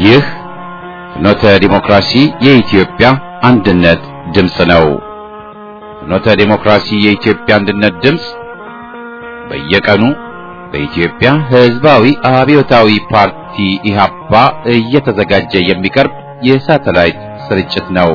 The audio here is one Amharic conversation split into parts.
ይህ ፍኖተ ዲሞክራሲ የኢትዮጵያ አንድነት ድምፅ ነው። ፍኖተ ዲሞክራሲ የኢትዮጵያ አንድነት ድምፅ በየቀኑ በኢትዮጵያ ሕዝባዊ አብዮታዊ ፓርቲ ኢህአፓ እየተዘጋጀ የሚቀርብ የሳተላይት ስርጭት ነው።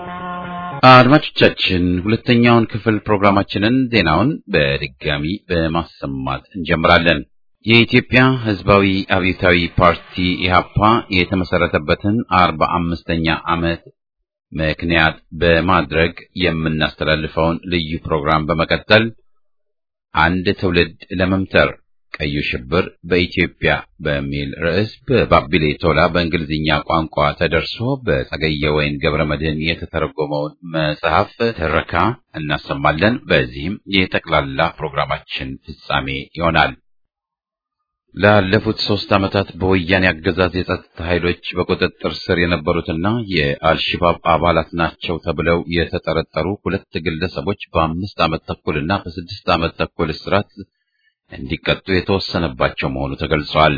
አድማጮቻችን ሁለተኛውን ክፍል ፕሮግራማችንን ዜናውን በድጋሚ በማሰማት እንጀምራለን። የኢትዮጵያ ሕዝባዊ አብዮታዊ ፓርቲ ኢህአፓ የተመሰረተበትን አርባ አምስተኛ ዓመት ምክንያት በማድረግ የምናስተላልፈውን ልዩ ፕሮግራም በመቀጠል አንድ ትውልድ ለመምተር ቀዩ ሽብር በኢትዮጵያ በሚል ርዕስ በባቢሌ ቶላ በእንግሊዝኛ ቋንቋ ተደርሶ በጸገየ ወይን ገብረ መድህን የተተረጎመውን መጽሐፍ ትረካ እናሰማለን። በዚህም የጠቅላላ ፕሮግራማችን ፍጻሜ ይሆናል። ላለፉት ሶስት ዓመታት በወያኔ አገዛዝ የጸጥታ ኃይሎች በቁጥጥር ስር የነበሩትና የአልሽባብ አባላት ናቸው ተብለው የተጠረጠሩ ሁለት ግለሰቦች በአምስት ዓመት ተኩልና በስድስት ዓመት ተኩል እስራት እንዲቀጡ የተወሰነባቸው መሆኑ ተገልጿል።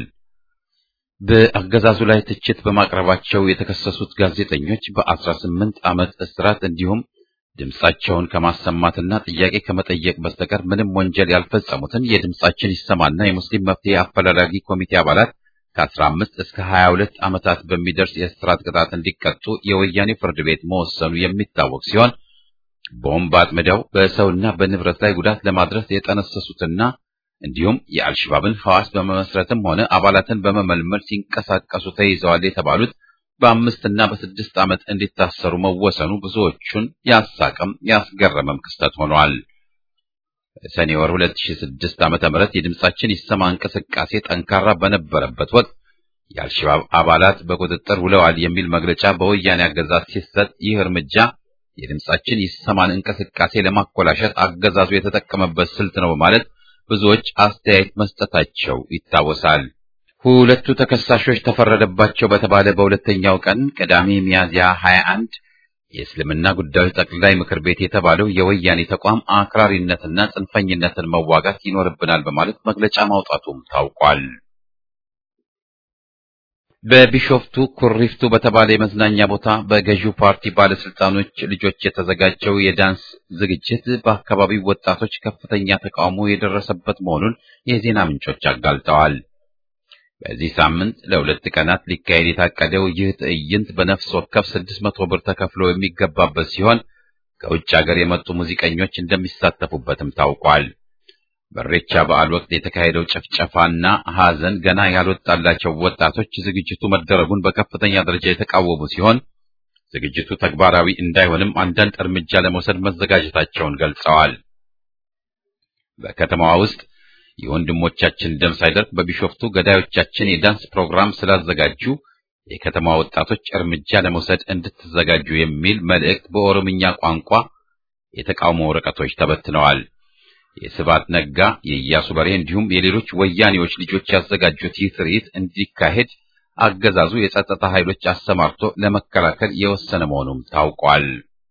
በአገዛዙ ላይ ትችት በማቅረባቸው የተከሰሱት ጋዜጠኞች በአስራ ስምንት ዓመት እስራት እንዲሁም ድምጻቸውን ከማሰማትና ጥያቄ ከመጠየቅ በስተቀር ምንም ወንጀል ያልፈጸሙትን የድምጻችን ይሰማና የሙስሊም መፍትሄ አፈላላጊ ኮሚቴ አባላት ከአስራ አምስት እስከ ሀያ ሁለት ዓመታት በሚደርስ የእስራት ቅጣት እንዲቀጡ የወያኔ ፍርድ ቤት መወሰኑ የሚታወቅ ሲሆን ቦምብ አጥምደው በሰውና በንብረት ላይ ጉዳት ለማድረስ የጠነሰሱትና እንዲሁም የአልሽባብን ሐዋስ በመመስረትም ሆነ አባላትን በመመልመል ሲንቀሳቀሱ ተይዘዋል የተባሉት በአምስትና በስድስት ዓመት እንዲታሰሩ መወሰኑ ብዙዎቹን ያሳቀም ያስገረመም ክስተት ሆኗል። ሰኔ ወር 2006 ዓመተ ምህረት የድምጻችን ይሰማ እንቅስቃሴ ጠንካራ በነበረበት ወቅት የአልሸባብ አባላት በቁጥጥር ውለዋል የሚል መግለጫ በወያኔ አገዛዝ ሲሰጥ ይህ እርምጃ የድምጻችን ይሰማን እንቅስቃሴ ለማኮላሸት አገዛዙ የተጠቀመበት ስልት ነው በማለት ብዙዎች አስተያየት መስጠታቸው ይታወሳል። ሁለቱ ተከሳሾች ተፈረደባቸው በተባለ በሁለተኛው ቀን ቅዳሜ ሚያዝያ 21 የእስልምና ጉዳዮች ጠቅላይ ምክር ቤት የተባለው የወያኔ ተቋም አክራሪነትና ጽንፈኝነትን መዋጋት ይኖርብናል በማለት መግለጫ ማውጣቱም ታውቋል። በቢሾፍቱ ኩሪፍቱ በተባለ የመዝናኛ ቦታ በገዢው ፓርቲ ባለስልጣኖች ልጆች የተዘጋጀው የዳንስ ዝግጅት በአካባቢው ወጣቶች ከፍተኛ ተቃውሞ የደረሰበት መሆኑን የዜና ምንጮች አጋልጠዋል። በዚህ ሳምንት ለሁለት ቀናት ሊካሄድ የታቀደው ይህ ትዕይንት በነፍስ ወከፍ ስድስት መቶ ብር ተከፍሎ የሚገባበት ሲሆን ከውጭ ሀገር የመጡ ሙዚቀኞች እንደሚሳተፉበትም ታውቋል። በሬቻ በዓል ወቅት የተካሄደው ጭፍጨፋና ሐዘን ገና ያልወጣላቸው ወጣቶች ዝግጅቱ መደረጉን በከፍተኛ ደረጃ የተቃወሙ ሲሆን ዝግጅቱ ተግባራዊ እንዳይሆንም አንዳንድ እርምጃ ለመውሰድ መዘጋጀታቸውን ገልጸዋል። በከተማዋ ውስጥ የወንድሞቻችን ደም ሳይደርቅ በቢሾፍቱ ገዳዮቻችን የዳንስ ፕሮግራም ስላዘጋጁ የከተማ ወጣቶች እርምጃ ለመውሰድ እንድትዘጋጁ የሚል መልእክት በኦሮምኛ ቋንቋ የተቃውሞ ወረቀቶች ተበትነዋል። የስባት ነጋ፣ የኢያሱ በሬ እንዲሁም የሌሎች ወያኔዎች ልጆች ያዘጋጁት ይህ ትርኢት እንዲካሄድ አገዛዙ የጸጥታ ኃይሎች አሰማርቶ ለመከላከል የወሰነ መሆኑም ታውቋል።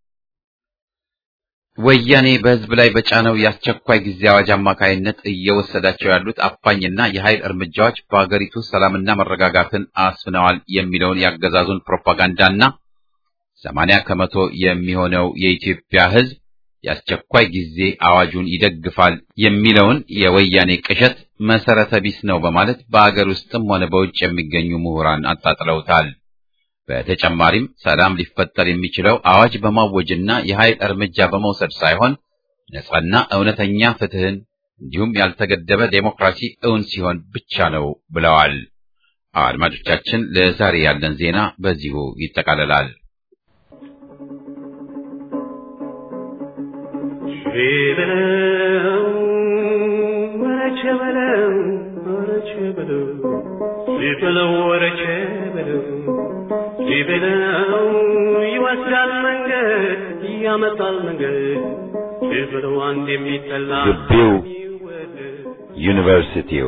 ወያኔ በሕዝብ ላይ በጫነው የአስቸኳይ ጊዜ አዋጅ አማካይነት እየወሰዳቸው ያሉት አፋኝና የኃይል እርምጃዎች በአገሪቱ ሰላምና መረጋጋትን አስፍነዋል የሚለውን የአገዛዙን ፕሮፓጋንዳና ሰማንያ ከመቶ የሚሆነው የኢትዮጵያ ሕዝብ የአስቸኳይ ጊዜ አዋጁን ይደግፋል የሚለውን የወያኔ ቅዠት መሰረተ ቢስ ነው በማለት በአገር ውስጥም ሆነ በውጭ የሚገኙ ምሁራን አጣጥለውታል። በተጨማሪም ሰላም ሊፈጠር የሚችለው አዋጅ በማወጅና የኃይል እርምጃ በመውሰድ ሳይሆን ነጻና እውነተኛ ፍትህን እንዲሁም ያልተገደበ ዴሞክራሲ እውን ሲሆን ብቻ ነው ብለዋል። አድማጮቻችን፣ ለዛሬ ያለን ዜና በዚሁ ይጠቃልላል። ሊበለው ወረቼ በለው ሊበለው ይወስዳል መንገድ ያመጣል መንገድ ሊበለው አንድ የሚጠላ ግቢው ዩኒቨርሲቲው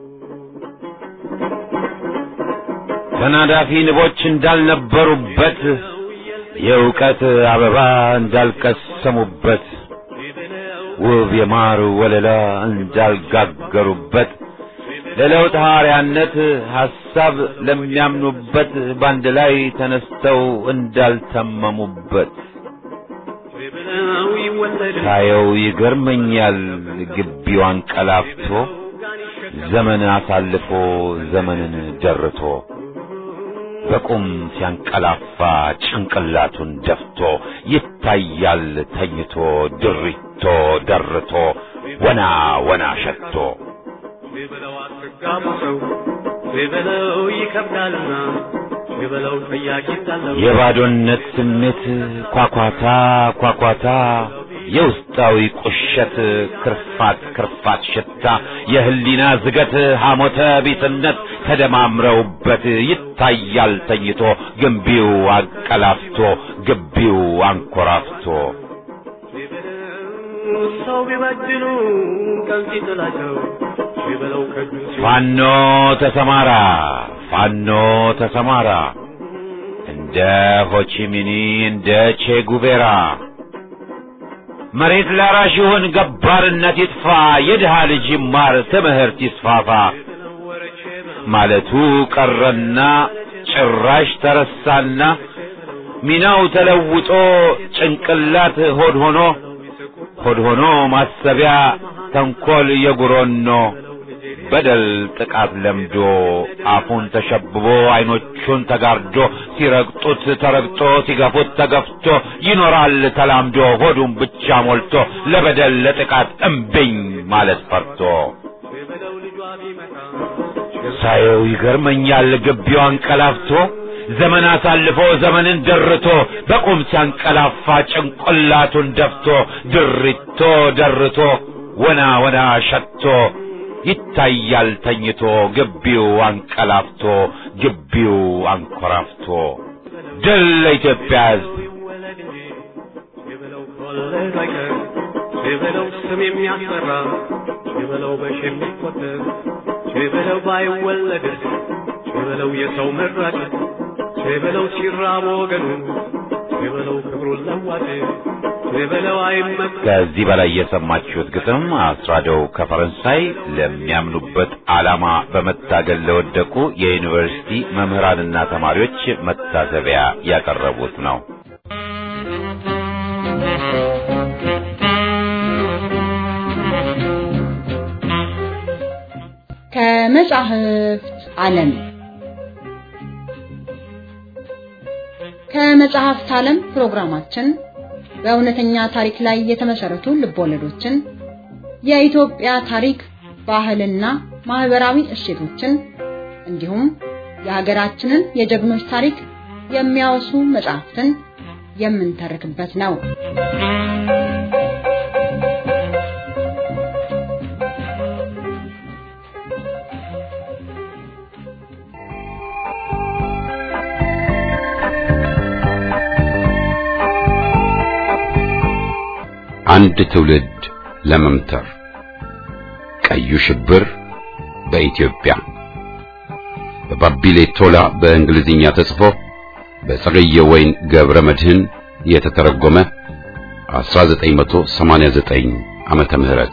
ተናዳፊ ንቦች እንዳልነበሩበት የእውቀት አበባ እንዳልቀሰሙበት ውብ የማር ወለላ እንዳልጋገሩበት ለለውጥ ሐዋርያነት ሐሳብ ለሚያምኑበት ባንድ ላይ ተነስተው እንዳልተመሙበት ብለው ይወለድ ሳየው ይገርመኛል ግቢው አንቀላፍቶ ዘመን አሳልፎ ዘመንን ደርቶ በቁም ሲያንቀላፋ ጭንቅላቱን ደፍቶ ይታያል ተኝቶ ድሪቶ ደርቶ ወና ወና ሸቶ ብለው አትጋቡ ሰው ብለው ይከብዳልና ብለው ጠያቂ ታለው የባዶነት ስሜት ኳኳታ ኳኳታ የውስጣዊ ቁሸት ክርፋት ክርፋት ሽታ የህሊና ዝገት ሐሞተ ቢስነት ተደማምረውበት ይታያል ተኝቶ ግንቢው አንቀላፍቶ ግቢው አንኮራፍቶ ሰው ቢበድሉ ቀን ሲጥላቸው ብለው ከጁ ፋኖ ተሰማራ ፋኖ ተሰማራ እንደ ሆቺሚኒ እንደ ቼ ጉቬራ መሬት ላራሽ ይሁን ገባርነት ይጥፋ የድሃ ልጅ ይማር ትምህርት ይስፋፋ ማለቱ ቀረና ጭራሽ ተረሳና ሚናው ተለውጦ ጭንቅላት ሆድ ሆኖ ሆድ ሆኖ ማሰቢያ ተንኮል የጉሮኖ በደል ጥቃት ለምዶ አፉን ተሸብቦ አይኖቹን ተጋርዶ ሲረግጡት ተረግጦ ሲገፉት ተገፍቶ ይኖራል ተላምዶ ሆዱን ብቻ ሞልቶ ለበደል ለጥቃት እምብኝ ማለት ፈርቶ ብለው ልጇ ቢመጣ ሳየው ይገርመኛል ግቢው አንቀላፍቶ ዘመን አሳልፎ ዘመንን ደርቶ በቁም ሲያንቀላፋ ጭንቅላቱን ደፍቶ ድሪቶ ደርቶ ወና ወና ሸቶ ይታያል ተኝቶ ግቢው አንቀላፍቶ ግቢው አንኮራፍቶ ድል ለኢትዮጵያ ሕዝብ ይወለድ እንጂ ብለው ከወለዱ አይቀር ብለው ስም የሚያስጠራ ብለው በሽ የሚቆጠር ብለው ባይወለድስ ብለው የሰው መራጭ ብለው ሲራብ ወገኑ ብለው ክብሩን ለዋጭ ብለው አይመክ ከዚህ በላይ የሰማችሁት ግጥም አስራደው ከፈረንሳይ ለሚያምኑበት ዓላማ በመታገል ለወደቁ የዩኒቨርሲቲ መምህራንና ተማሪዎች መታሰቢያ ያቀረቡት ነው። ከመጻሕፍት ዓለም ከመጽሐፍት ዓለም ፕሮግራማችን በእውነተኛ ታሪክ ላይ የተመሰረቱ ልቦለዶችን፣ የኢትዮጵያ ታሪክ፣ ባህልና ማህበራዊ እሴቶችን እንዲሁም የሀገራችንን የጀግኖች ታሪክ የሚያወሱ መጽሐፍትን የምንተርክበት ነው። አንድ ትውልድ ለመምተር ቀዩ ሽብር በኢትዮጵያ በባቢሌ ቶላ በእንግሊዝኛ ተጽፎ በጸገየ ወይን ገብረ መድህን የተተረጎመ 1989 ዓመተ ምህረት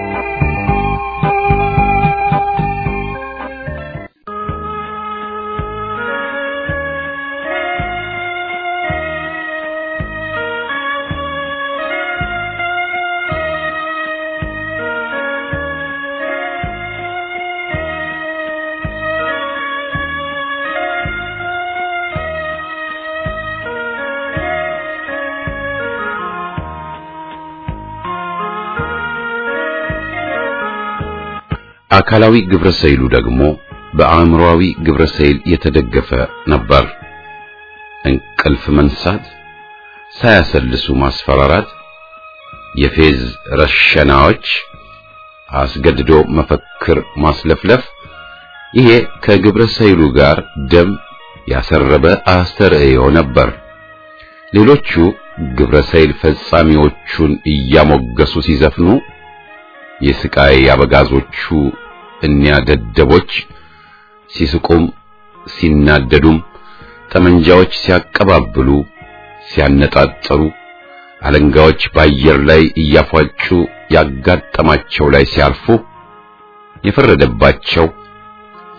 አካላዊ ግብረ ሰይሉ ደግሞ በአእምሮአዊ ግብረ ሰይል የተደገፈ ነበር። እንቅልፍ መንሳት፣ ሳያሰልሱ ማስፈራራት፣ የፌዝ ረሸናዎች፣ አስገድዶ መፈክር ማስለፍለፍ፣ ይሄ ከግብረ ሰይሉ ጋር ደም ያሰረበ አስተርእዮ ነበር። ሌሎቹ ግብረ ሰይል ፈጻሚዎቹን እያሞገሱ ሲዘፍኑ የስቃይ አበጋዞቹ እኒያ ደደቦች ሲስቁም ሲናደዱም ጠመንጃዎች ሲያቀባብሉ ሲያነጣጠሩ አለንጋዎች በአየር ላይ እያፏጩ ያጋጠማቸው ላይ ሲያርፉ የፈረደባቸው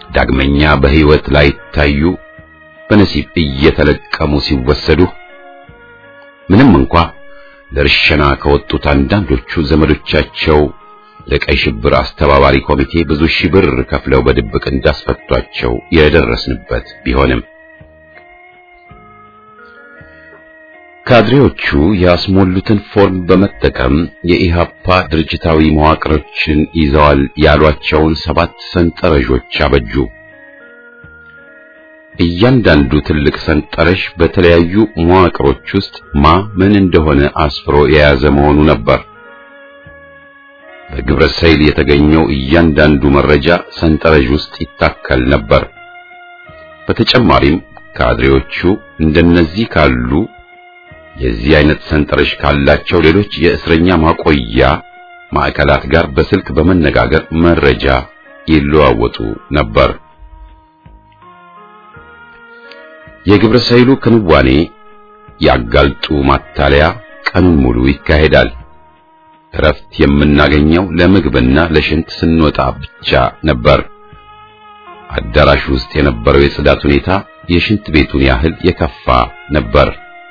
ዳግመኛ በሕይወት ላይ ታዩ በነሲብ እየተለቀሙ ሲወሰዱ ምንም እንኳ ለርሸና ከወጡት አንዳንዶቹ ዘመዶቻቸው ለቀይ ሽብር አስተባባሪ ኮሚቴ ብዙ ሺህ ብር ከፍለው በድብቅ እንዳስፈቷቸው የደረስንበት ቢሆንም ካድሬዎቹ ያስሞሉትን ፎርም በመጠቀም የኢሃፓ ድርጅታዊ መዋቅሮችን ይዘዋል ያሏቸውን ሰባት ሰንጠረዦች አበጁ። እያንዳንዱ ትልቅ ሰንጠረዥ በተለያዩ መዋቅሮች ውስጥ ማ ምን እንደሆነ አስፍሮ የያዘ መሆኑ ነበር። በግብረ ሰይል የተገኘው እያንዳንዱ መረጃ ሰንጠረዥ ውስጥ ይታከል ነበር። በተጨማሪም ካድሬዎቹ እንደነዚህ ካሉ የዚህ አይነት ሰንጠረዥ ካላቸው ሌሎች የእስረኛ ማቆያ ማዕከላት ጋር በስልክ በመነጋገር መረጃ ይለዋወጡ ነበር። የግብረ ሰይሉ ክንዋኔ ያጋልጡ ማታለያ ቀኑን ሙሉ ይካሄዳል። እረፍት የምናገኘው ለምግብና ለሽንት ስንወጣ ብቻ ነበር። አዳራሽ ውስጥ የነበረው የጽዳት ሁኔታ የሽንት ቤቱን ያህል የከፋ ነበር።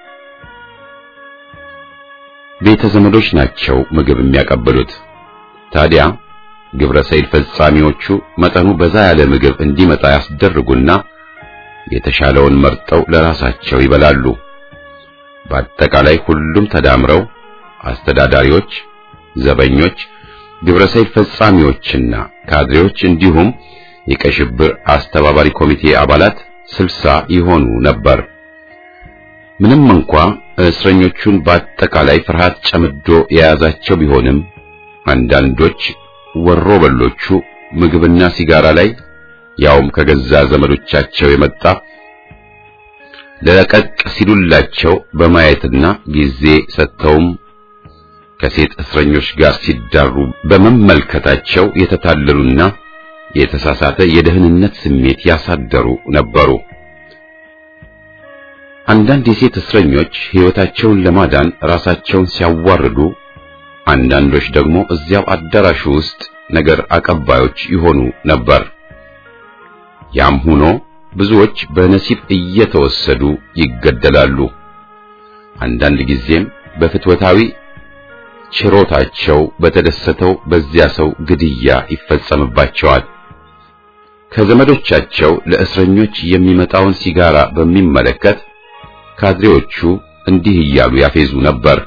ቤተ ዘመዶች ናቸው ምግብ የሚያቀብሉት። ታዲያ ግብረ ሰይል ፈጻሚዎቹ መጠኑ በዛ ያለ ምግብ እንዲመጣ ያስደርጉና የተሻለውን መርጠው ለራሳቸው ይበላሉ። በአጠቃላይ ሁሉም ተዳምረው አስተዳዳሪዎች፣ ዘበኞች፣ ግብረ ሰይል ፈጻሚዎችና ካድሬዎች እንዲሁም የቀይ ሽብር አስተባባሪ ኮሚቴ አባላት ስልሳ ይሆኑ ነበር። ምንም እንኳ እስረኞቹን በአጠቃላይ ፍርሃት ጨምዶ የያዛቸው ቢሆንም አንዳንዶች ወሮ በሎቹ ምግብና ሲጋራ ላይ ያውም ከገዛ ዘመዶቻቸው የመጣ ለቀቅ ሲሉላቸው በማየትና ጊዜ ሰጥተውም ከሴት እስረኞች ጋር ሲዳሩ በመመልከታቸው የተታለሉና የተሳሳተ የደህንነት ስሜት ያሳደሩ ነበሩ። አንዳንድ የሴት እስረኞች ሕይወታቸውን ለማዳን ራሳቸውን ሲያዋርዱ፣ አንዳንዶች ደግሞ እዚያው አዳራሹ ውስጥ ነገር አቀባዮች ይሆኑ ነበር። ያም ሆኖ ብዙዎች በነሲብ እየተወሰዱ ይገደላሉ። አንዳንድ ጊዜም በፍትወታዊ ችሮታቸው በተደሰተው በዚያ ሰው ግድያ ይፈጸምባቸዋል። ከዘመዶቻቸው ለእስረኞች የሚመጣውን ሲጋራ በሚመለከት ካድሬዎቹ እንዲህ እያሉ ያፌዙ ነበር።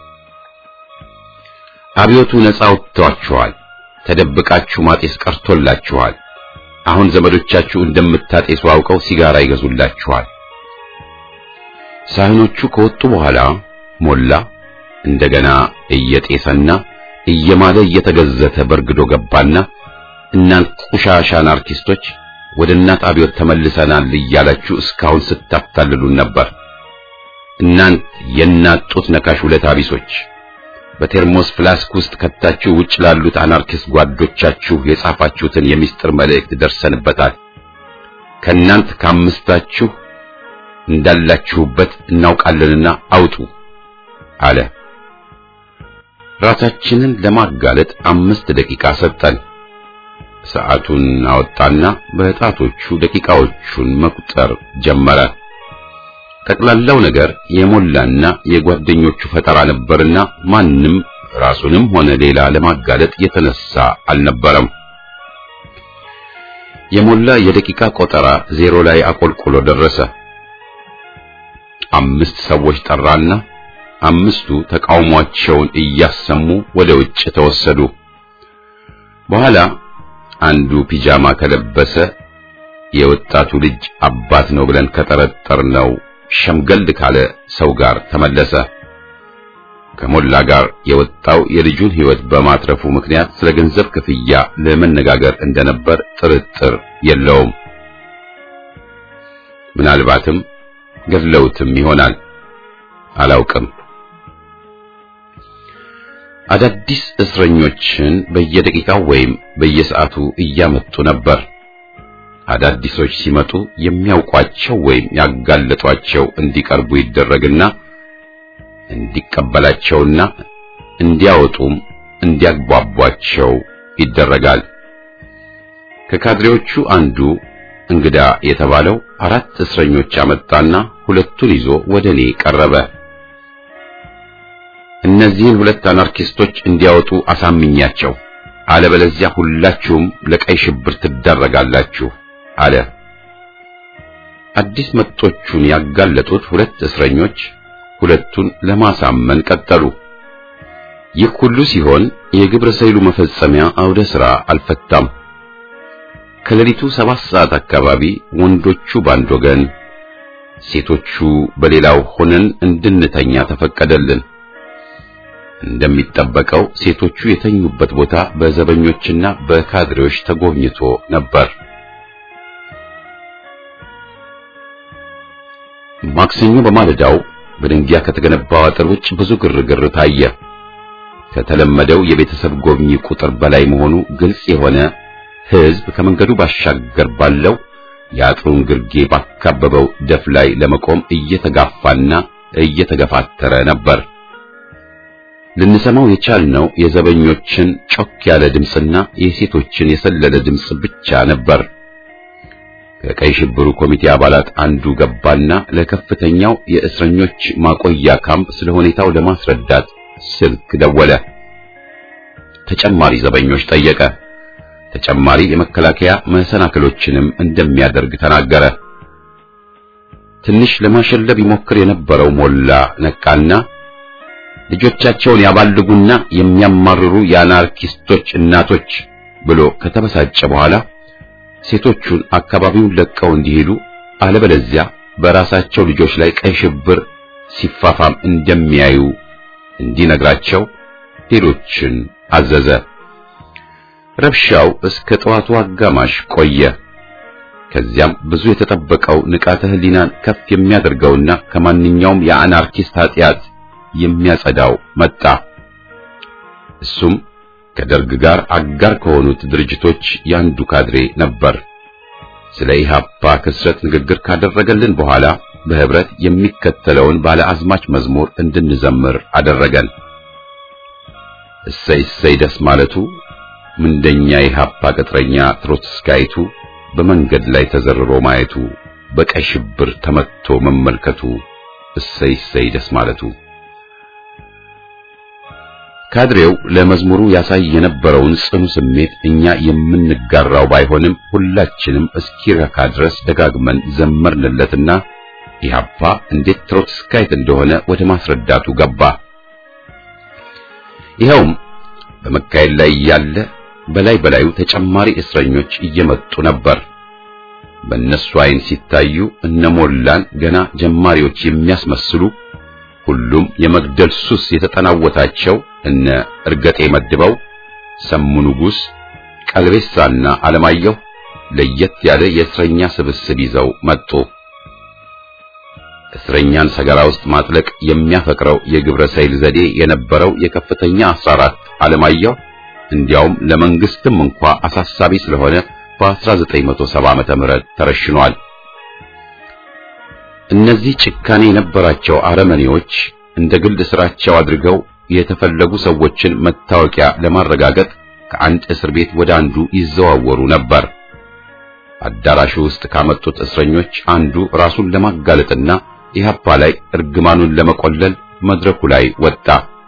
አብዮቱ ነፃ ወጥቷችኋል፣ ተደብቃችሁ ማጤስ ቀርቶላችኋል። አሁን ዘመዶቻችሁ እንደምታጤሱ አውቀው ሲጋራ ይገዙላችኋል። ሳህኖቹ ከወጡ በኋላ ሞላ እንደገና እየጤሰና እየማለ እየተገዘተ በርግዶ ገባና እናንት ቆሻሻን አርቲስቶች ወደ እናት አብዮት ተመልሰናል እያላችሁ እስካሁን ስታታልሉን ነበር። እናንት የእናት ጡት ነካሽ ውለታ ቢሶች በቴርሞስ ፍላስክ ውስጥ ከታችሁ ውጭ ላሉት አናርኪስት ጓዶቻችሁ የጻፋችሁትን የሚስጥር መልእክት ደርሰንበታል። ከእናንት ከአምስታችሁ እንዳላችሁበት እናውቃለንና አውጡ አለ። ራሳችንን ለማጋለጥ አምስት ደቂቃ ሰጠን። ሰዓቱን አወጣና በጣቶቹ ደቂቃዎቹን መቁጠር ጀመረ። ጠቅላላው ነገር የሞላና የጓደኞቹ ፈጠራ ነበርና ማንም ራሱንም ሆነ ሌላ ለማጋለጥ የተነሳ አልነበረም። የሞላ የደቂቃ ቆጠራ ዜሮ ላይ አቆልቁሎ ደረሰ። አምስት ሰዎች ጠራና አምስቱ ተቃውሟቸውን እያሰሙ ወደ ውጭ ተወሰዱ። በኋላ አንዱ ፒጃማ ከለበሰ የወጣቱ ልጅ አባት ነው ብለን ከጠረጠርነው ሸምገል ካለ ሰው ጋር ተመለሰ። ከሞላ ጋር የወጣው የልጁን ሕይወት በማትረፉ ምክንያት ስለ ገንዘብ ክፍያ ለመነጋገር እንደነበር ጥርጥር የለውም። ምናልባትም ገድለውትም ይሆናል፣ አላውቅም። አዳዲስ እስረኞችን በየደቂቃው ወይም በየሰዓቱ እያመጡ ነበር። አዳዲሶች ሲመጡ የሚያውቋቸው ወይም ያጋለጧቸው እንዲቀርቡ ይደረግና እንዲቀበላቸውና እንዲያወጡም እንዲያግባቧቸው ይደረጋል። ከካድሬዎቹ አንዱ እንግዳ የተባለው አራት እስረኞች አመጣና ሁለቱን ይዞ ወደ እኔ ቀረበ። እነዚህን ሁለት አናርኪስቶች እንዲያወጡ አሳምኛቸው፣ አለበለዚያ ሁላችሁም ለቀይ ሽብር ትዳረጋላችሁ አለ። አዲስ መጦቹን ያጋለጡት ሁለት እስረኞች ሁለቱን ለማሳመን ቀጠሉ። ይህ ሁሉ ሲሆን የግብረ ሰይሉ መፈጸሚያ አውደ ሥራ አልፈታም። ከሌሊቱ ሰባት ሰዓት አካባቢ ወንዶቹ ባንድ ወገን፣ ሴቶቹ በሌላው ሆነን እንድንተኛ ተፈቀደልን። እንደሚጠበቀው ሴቶቹ የተኙበት ቦታ በዘበኞችና በካድሬዎች ተጎብኝቶ ነበር። ማክሰኞ በማለዳው በድንጊያ ከተገነባው አጥር ውጭ ብዙ ግርግር ታየ። ከተለመደው የቤተሰብ ጎብኚ ቁጥር በላይ መሆኑ ግልጽ የሆነ ሕዝብ ከመንገዱ ባሻገር ባለው የአጥሩን ግርጌ ባካበበው ደፍ ላይ ለመቆም እየተጋፋና እየተገፋተረ ነበር። ልንሰማው የቻልነው የዘበኞችን ጮክ ያለ ድምፅና የሴቶችን የሰለለ ድምፅ ብቻ ነበር። ከቀይ ሽብሩ ኮሚቴ አባላት አንዱ ገባና ለከፍተኛው የእስረኞች ማቆያ ካምፕ ስለ ሁኔታው ለማስረዳት ስልክ ደወለ። ተጨማሪ ዘበኞች ጠየቀ። ተጨማሪ የመከላከያ መሰናክሎችንም እንደሚያደርግ ተናገረ። ትንሽ ለማሸለብ ይሞክር የነበረው ሞላ ነቃና ልጆቻቸውን ያባልጉና የሚያማርሩ የአናርኪስቶች እናቶች ብሎ ከተበሳጨ በኋላ ሴቶቹን አካባቢውን ለቀው እንዲሄዱ አለበለዚያ በራሳቸው ልጆች ላይ ቀይ ሽብር ሲፋፋም እንደሚያዩ እንዲነግራቸው ሌሎችን አዘዘ። ረብሻው እስከ ጠዋቱ አጋማሽ ቆየ። ከዚያም ብዙ የተጠበቀው ንቃተ ሕሊናን ከፍ የሚያደርገውና ከማንኛውም የአናርኪስት ኃጢአት የሚያጸዳው መጣ። እሱም ከደርግ ጋር አጋር ከሆኑት ድርጅቶች ያንዱ ካድሬ ነበር። ስለ ኢህአፓ ክስረት ንግግር ካደረገልን በኋላ በህብረት የሚከተለውን ባለ አዝማች መዝሙር እንድንዘምር አደረገን። እሰይ እሰይ ደስ ማለቱ ምንደኛ ኢህአፓ ቅጥረኛ ትሮትስካይቱ በመንገድ ላይ ተዘርሮ ማየቱ በቀይ ሽብር ተመትቶ መመልከቱ እሰይ እሰይ ደስ ማለቱ ካድሬው ለመዝሙሩ ያሳይ የነበረውን ጽኑ ስሜት እኛ የምንጋራው ባይሆንም ሁላችንም እስኪረካ ድረስ ደጋግመን ዘመርንለትና ኢህአፓ እንዴት ትሮትስካይት እንደሆነ ወደ ማስረዳቱ ገባ። ይኸውም በመካሄድ ላይ ያለ በላይ በላዩ ተጨማሪ እስረኞች እየመጡ ነበር። በእነሱ አይን ሲታዩ እነሞላን ገና ጀማሪዎች የሚያስመስሉ ሁሉም የመግደል ሱስ የተጠናወታቸው እነ እርገጤ መድበው፣ ሰሙ ንጉሥ፣ ቀልቤሳና አለማየሁ ለየት ያለ የእስረኛ ስብስብ ይዘው መጡ። እስረኛን ሰገራ ውስጥ ማጥለቅ የሚያፈቅረው የግብረ ሰይል ዘዴ የነበረው የከፍተኛ 14 አለማየሁ እንዲያውም ለመንግስትም እንኳ አሳሳቢ ስለሆነ በ1970 ዓመተ ምህረት ተረሽኗል። እነዚህ ጭካኔ የነበራቸው አረመኔዎች እንደ ግል ስራቸው አድርገው የተፈለጉ ሰዎችን መታወቂያ ለማረጋገጥ ከአንድ እስር ቤት ወደ አንዱ ይዘዋወሩ ነበር። አዳራሹ ውስጥ ካመጡት እስረኞች አንዱ ራሱን ለማጋለጥና ኢህአፓ ላይ እርግማኑን ለመቆለል መድረኩ ላይ ወጣ።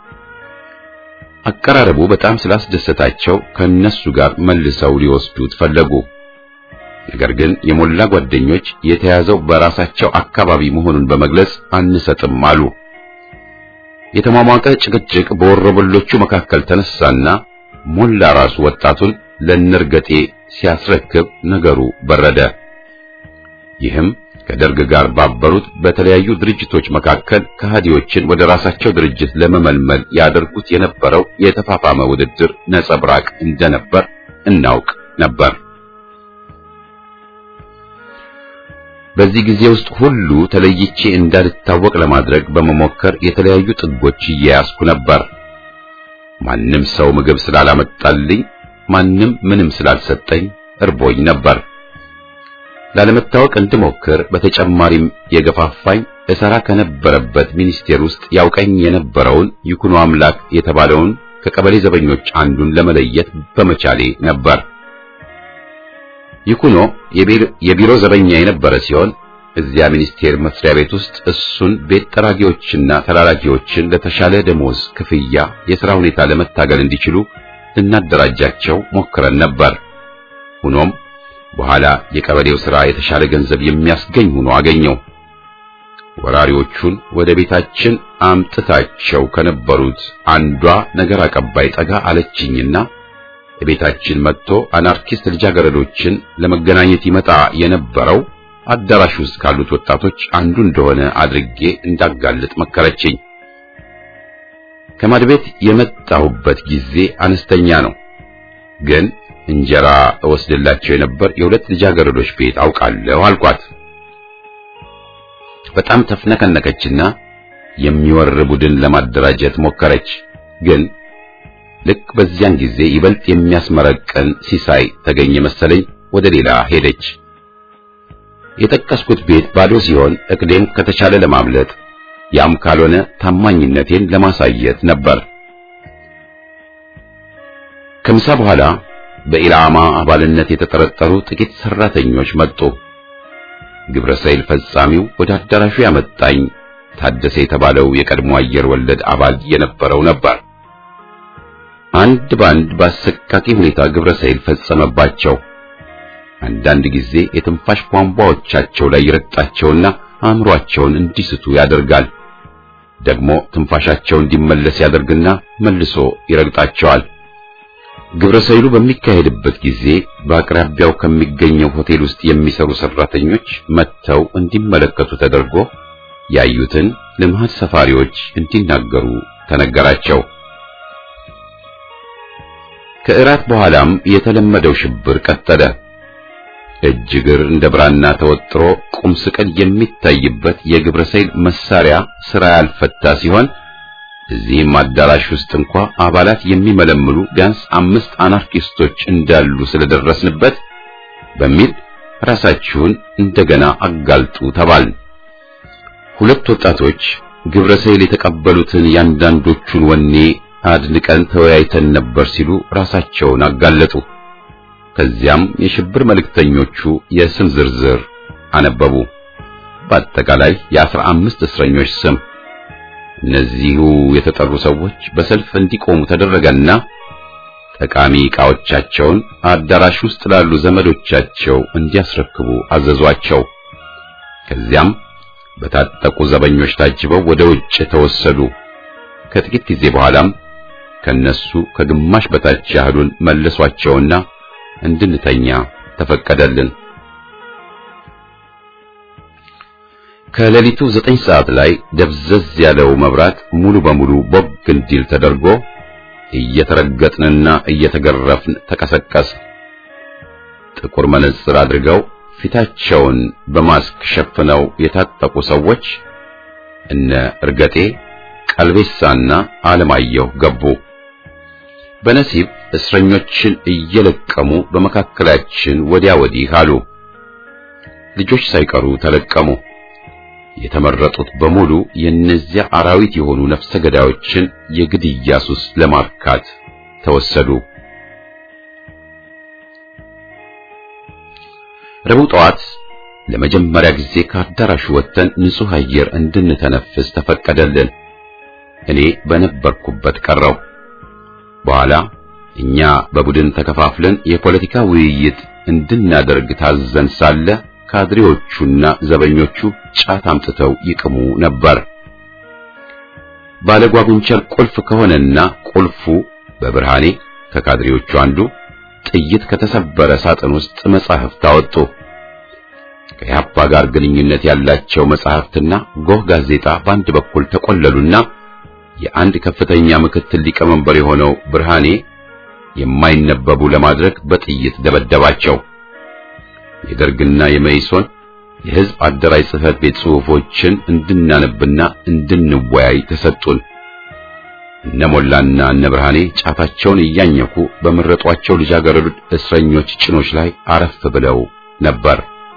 አቀራረቡ በጣም ስላስደሰታቸው ከነሱ ጋር መልሰው ሊወስዱት ፈለጉ። ነገር ግን የሞላ ጓደኞች የተያዘው በራሳቸው አካባቢ መሆኑን በመግለጽ አንሰጥም አሉ። የተሟሟቀ ጭቅጭቅ በወሮበሎቹ መካከል ተነሳና ሞላ ራሱ ወጣቱን ለነርገጤ ሲያስረክብ ነገሩ በረደ። ይህም ከደርግ ጋር ባበሩት በተለያዩ ድርጅቶች መካከል ከሃዲዎችን ወደ ራሳቸው ድርጅት ለመመልመል ያደርጉት የነበረው የተፋፋመ ውድድር ነጸብራቅ እንደነበር እናውቅ ነበር። በዚህ ጊዜ ውስጥ ሁሉ ተለይቼ እንዳልታወቅ ለማድረግ በመሞከር የተለያዩ ጥጎች እየያዝኩ ነበር። ማንም ሰው ምግብ ስላላመጣልኝ፣ ማንም ምንም ስላልሰጠኝ እርቦኝ ነበር። ላለመታወቅ እንድሞክር በተጨማሪም የገፋፋኝ እሰራ ከነበረበት ሚኒስቴር ውስጥ ያውቀኝ የነበረውን ይኩኖ አምላክ የተባለውን ከቀበሌ ዘበኞች አንዱን ለመለየት በመቻሌ ነበር። ይኩኖ የቢሮ ዘበኛ የነበረ ሲሆን እዚያ ሚኒስቴር መስሪያ ቤት ውስጥ እሱን ቤት ጠራጊዎችና ተላላኪዎችን ለተሻለ ደሞዝ ክፍያ የሥራ ሁኔታ ለመታገል እንዲችሉ ልናደራጃቸው ሞክረን ነበር። ሆኖም በኋላ የቀበሌው ሥራ የተሻለ ገንዘብ የሚያስገኝ ሆኖ አገኘው። ወራሪዎቹን ወደ ቤታችን አምጥታቸው ከነበሩት አንዷ ነገር አቀባይ ጠጋ አለችኝና ቤታችን መጥቶ አናርኪስት ልጃገረዶችን ለመገናኘት ይመጣ የነበረው አዳራሽ ውስጥ ካሉት ወጣቶች አንዱ እንደሆነ አድርጌ እንዳጋልጥ መከረችኝ። ከማድቤት የመጣሁበት ጊዜ አነስተኛ ነው፣ ግን እንጀራ እወስድላቸው የነበር የሁለት ልጃገረዶች ቤት አውቃለሁ አልኳት። በጣም ተፍነከነከችና የሚወር ቡድን ለማደራጀት ሞከረች። ግን ልክ በዚያን ጊዜ ይበልጥ የሚያስመረቀን ሲሳይ ተገኘ መሰለኝ ወደ ሌላ ሄደች። የጠቀስኩት ቤት ባዶ ሲሆን እቅዴም ከተቻለ ለማምለጥ ያም ካልሆነ ታማኝነቴን ለማሳየት ነበር። ከምሳ በኋላ በኢላማ አባልነት የተጠረጠሩ ጥቂት ሰራተኞች መጡ። ግብረ ሰይል ፈጻሚው ወደ አዳራሹ ያመጣኝ ታደሰ የተባለው የቀድሞ አየር ወለድ አባል የነበረው ነበር። አንድ ባንድ በአሰቃቂ ሁኔታ ግብረ ሰይል ፈጸመባቸው። አንዳንድ ጊዜ የትንፋሽ ቧንቧዎቻቸው ላይ ይረግጣቸውና አእምሯቸውን እንዲስቱ ያደርጋል። ደግሞ ትንፋሻቸው እንዲመለስ ያደርግና መልሶ ይረግጣቸዋል። ግብረ ሰይሉ በሚካሄድበት ጊዜ በአቅራቢያው ከሚገኘው ሆቴል ውስጥ የሚሰሩ ሰራተኞች መጥተው እንዲመለከቱ ተደርጎ ያዩትን ለመሀል ሰፋሪዎች እንዲናገሩ ተነገራቸው። ከእራት በኋላም የተለመደው ሽብር ቀጠለ። እጅ እግር እንደ ብራና ተወጥሮ ቁም ስቅል የሚታይበት የግብረ ሰይል መሳሪያ ስራ ያልፈታ ሲሆን እዚህም አዳራሽ ውስጥ እንኳ አባላት የሚመለምሉ ቢያንስ አምስት አናርኪስቶች እንዳሉ ስለደረስንበት በሚል ራሳችሁን እንደገና አጋልጡ ተባል። ሁለት ወጣቶች ግብረ ሰይል የተቀበሉትን ያንዳንዶቹን ወኔ አድንቀን ተወያይተን ነበር ሲሉ ራሳቸውን አጋለጡ። ከዚያም የሽብር መልእክተኞቹ የስም ዝርዝር አነበቡ። በአጠቃላይ የአስራ አምስት እስረኞች ስም። እነዚሁ የተጠሩ ሰዎች በሰልፍ እንዲቆሙ ተደረገና ጠቃሚ ዕቃዎቻቸውን አዳራሽ ውስጥ ላሉ ዘመዶቻቸው እንዲያስረክቡ አዘዟቸው። ከዚያም በታጠቁ ዘበኞች ታጅበው ወደ ውጭ ተወሰዱ። ከጥቂት ጊዜ በኋላም ከነሱ ከግማሽ በታች ያህሉን መለሷቸውና እንድንተኛ ተፈቀደልን። ከሌሊቱ ዘጠኝ ሰዓት ላይ ደብዘዝ ያለው መብራት ሙሉ በሙሉ ቦግ እንዲል ተደርጎ እየተረገጥንና እየተገረፍን ተቀሰቀስ። ጥቁር መነጽር አድርገው ፊታቸውን በማስክ ሸፍነው የታጠቁ ሰዎች እነ እርገጤ ቀልቤሳና አለማየሁ ገቡ። በነሲብ እስረኞችን እየለቀሙ በመካከላችን ወዲያ ወዲህ አሉ። ልጆች ሳይቀሩ ተለቀሙ። የተመረጡት በሙሉ የእነዚያ አራዊት የሆኑ ነፍሰ ገዳዮችን የግድያ ሱስ ለማርካት ተወሰዱ። ረቡዕ ጠዋት ለመጀመሪያ ጊዜ ከአዳራሹ ወጥተን ንጹሕ አየር እንድንተነፍስ ተፈቀደልን። እኔ በነበርኩበት ቀረው። በኋላ እኛ በቡድን ተከፋፍለን የፖለቲካ ውይይት እንድናደርግ ታዘን ሳለ ካድሬዎቹና ዘበኞቹ ጫት አምጥተው ይቅሙ ነበር። ባለጓጉንቸር ቁልፍ ከሆነና ቁልፉ በብርሃኔ ከካድሬዎቹ አንዱ ጥይት ከተሰበረ ሳጥን ውስጥ መጻሕፍት አወጡ። ከኢህአፓ ጋር ግንኙነት ያላቸው መጻሕፍትና ጎህ ጋዜጣ በአንድ በኩል ተቆለሉና የአንድ ከፍተኛ ምክትል ሊቀመንበር የሆነው ብርሃኔ የማይነበቡ ለማድረግ በጥይት ደበደባቸው። የደርግና የመይሶን የሕዝብ አደራጅ ጽሕፈት ቤት ጽሑፎችን እንድናነብና እንድንወያይ ተሰጡን። እነ ሞላና እነ ብርሃኔ ጫታቸውን እያኘኩ በመረጧቸው ልጃገረዶች እስረኞች ጭኖች ላይ አረፍ ብለው ነበር።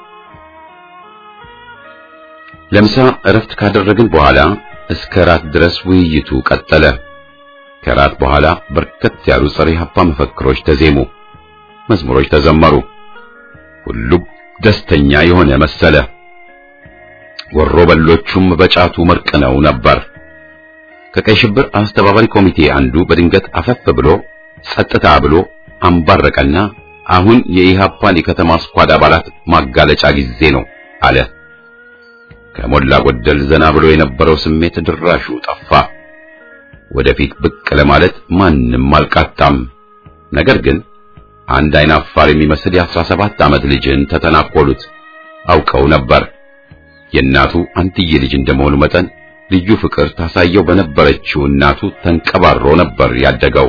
ለምሳ እረፍት ካደረግን በኋላ እስከ ራት ድረስ ውይይቱ ቀጠለ። ከራት በኋላ በርከት ያሉ ጸረ ኢህአፓ መፈክሮች ተዜሙ፣ መዝሙሮች ተዘመሩ። ሁሉም ደስተኛ የሆነ መሰለ። ወሮ በሎቹም በጫቱ መርቅነው ነበር። ከቀይ ሽብር አስተባባሪ ኮሚቴ አንዱ በድንገት አፈፍ ብሎ ጸጥታ ብሎ አንባረቀና አሁን የኢሃፓን የከተማ ስኳድ አባላት ማጋለጫ ጊዜ ነው አለ። ከሞላ ጎደል ዘና ብሎ የነበረው ስሜት ድራሹ ጠፋ። ወደፊት ብቅ ለማለት ማንም አልቃጣም። ነገር ግን አንድ አይን አፋር የሚመስል የአስራ ሰባት ዓመት ልጅን ተተናኮሉት። አውቀው ነበር የእናቱ አንትዬ ልጅ እንደመሆኑ መጠን ልዩ ፍቅር ታሳየው በነበረችው እናቱ ተንቀባሮ ነበር ያደገው።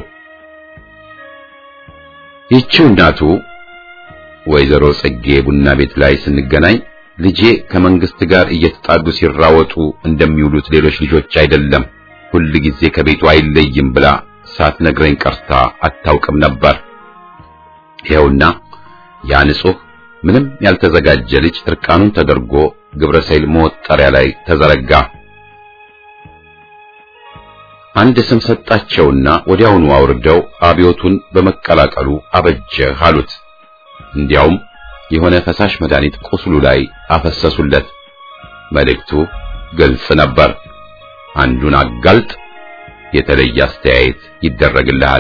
ይህችው እናቱ ወይዘሮ ጽጌ ቡና ቤት ላይ ስንገናኝ ልጄ ከመንግስት ጋር እየተጣዱ ሲራወጡ እንደሚውሉት ሌሎች ልጆች አይደለም፣ ሁል ጊዜ ከቤቱ አይለይም ብላ ሳትነግረኝ ቀርታ አታውቅም ነበር። ይኸውና ያ ንጹሕ ምንም ያልተዘጋጀ ልጅ እርቃኑን ተደርጎ ግብረ ሰይል መወጠሪያ ላይ ተዘረጋ። አንድ ስም ሰጣቸውና ወዲያውኑ አውርደው አብዮቱን በመቀላቀሉ አበጀህ አሉት። እንዲያውም የሆነ ፈሳሽ መድኃኒት ቁስሉ ላይ አፈሰሱለት። መልእክቱ ግልጽ ነበር። አንዱን አጋልጥ፣ የተለየ አስተያየት ይደረግልሃል።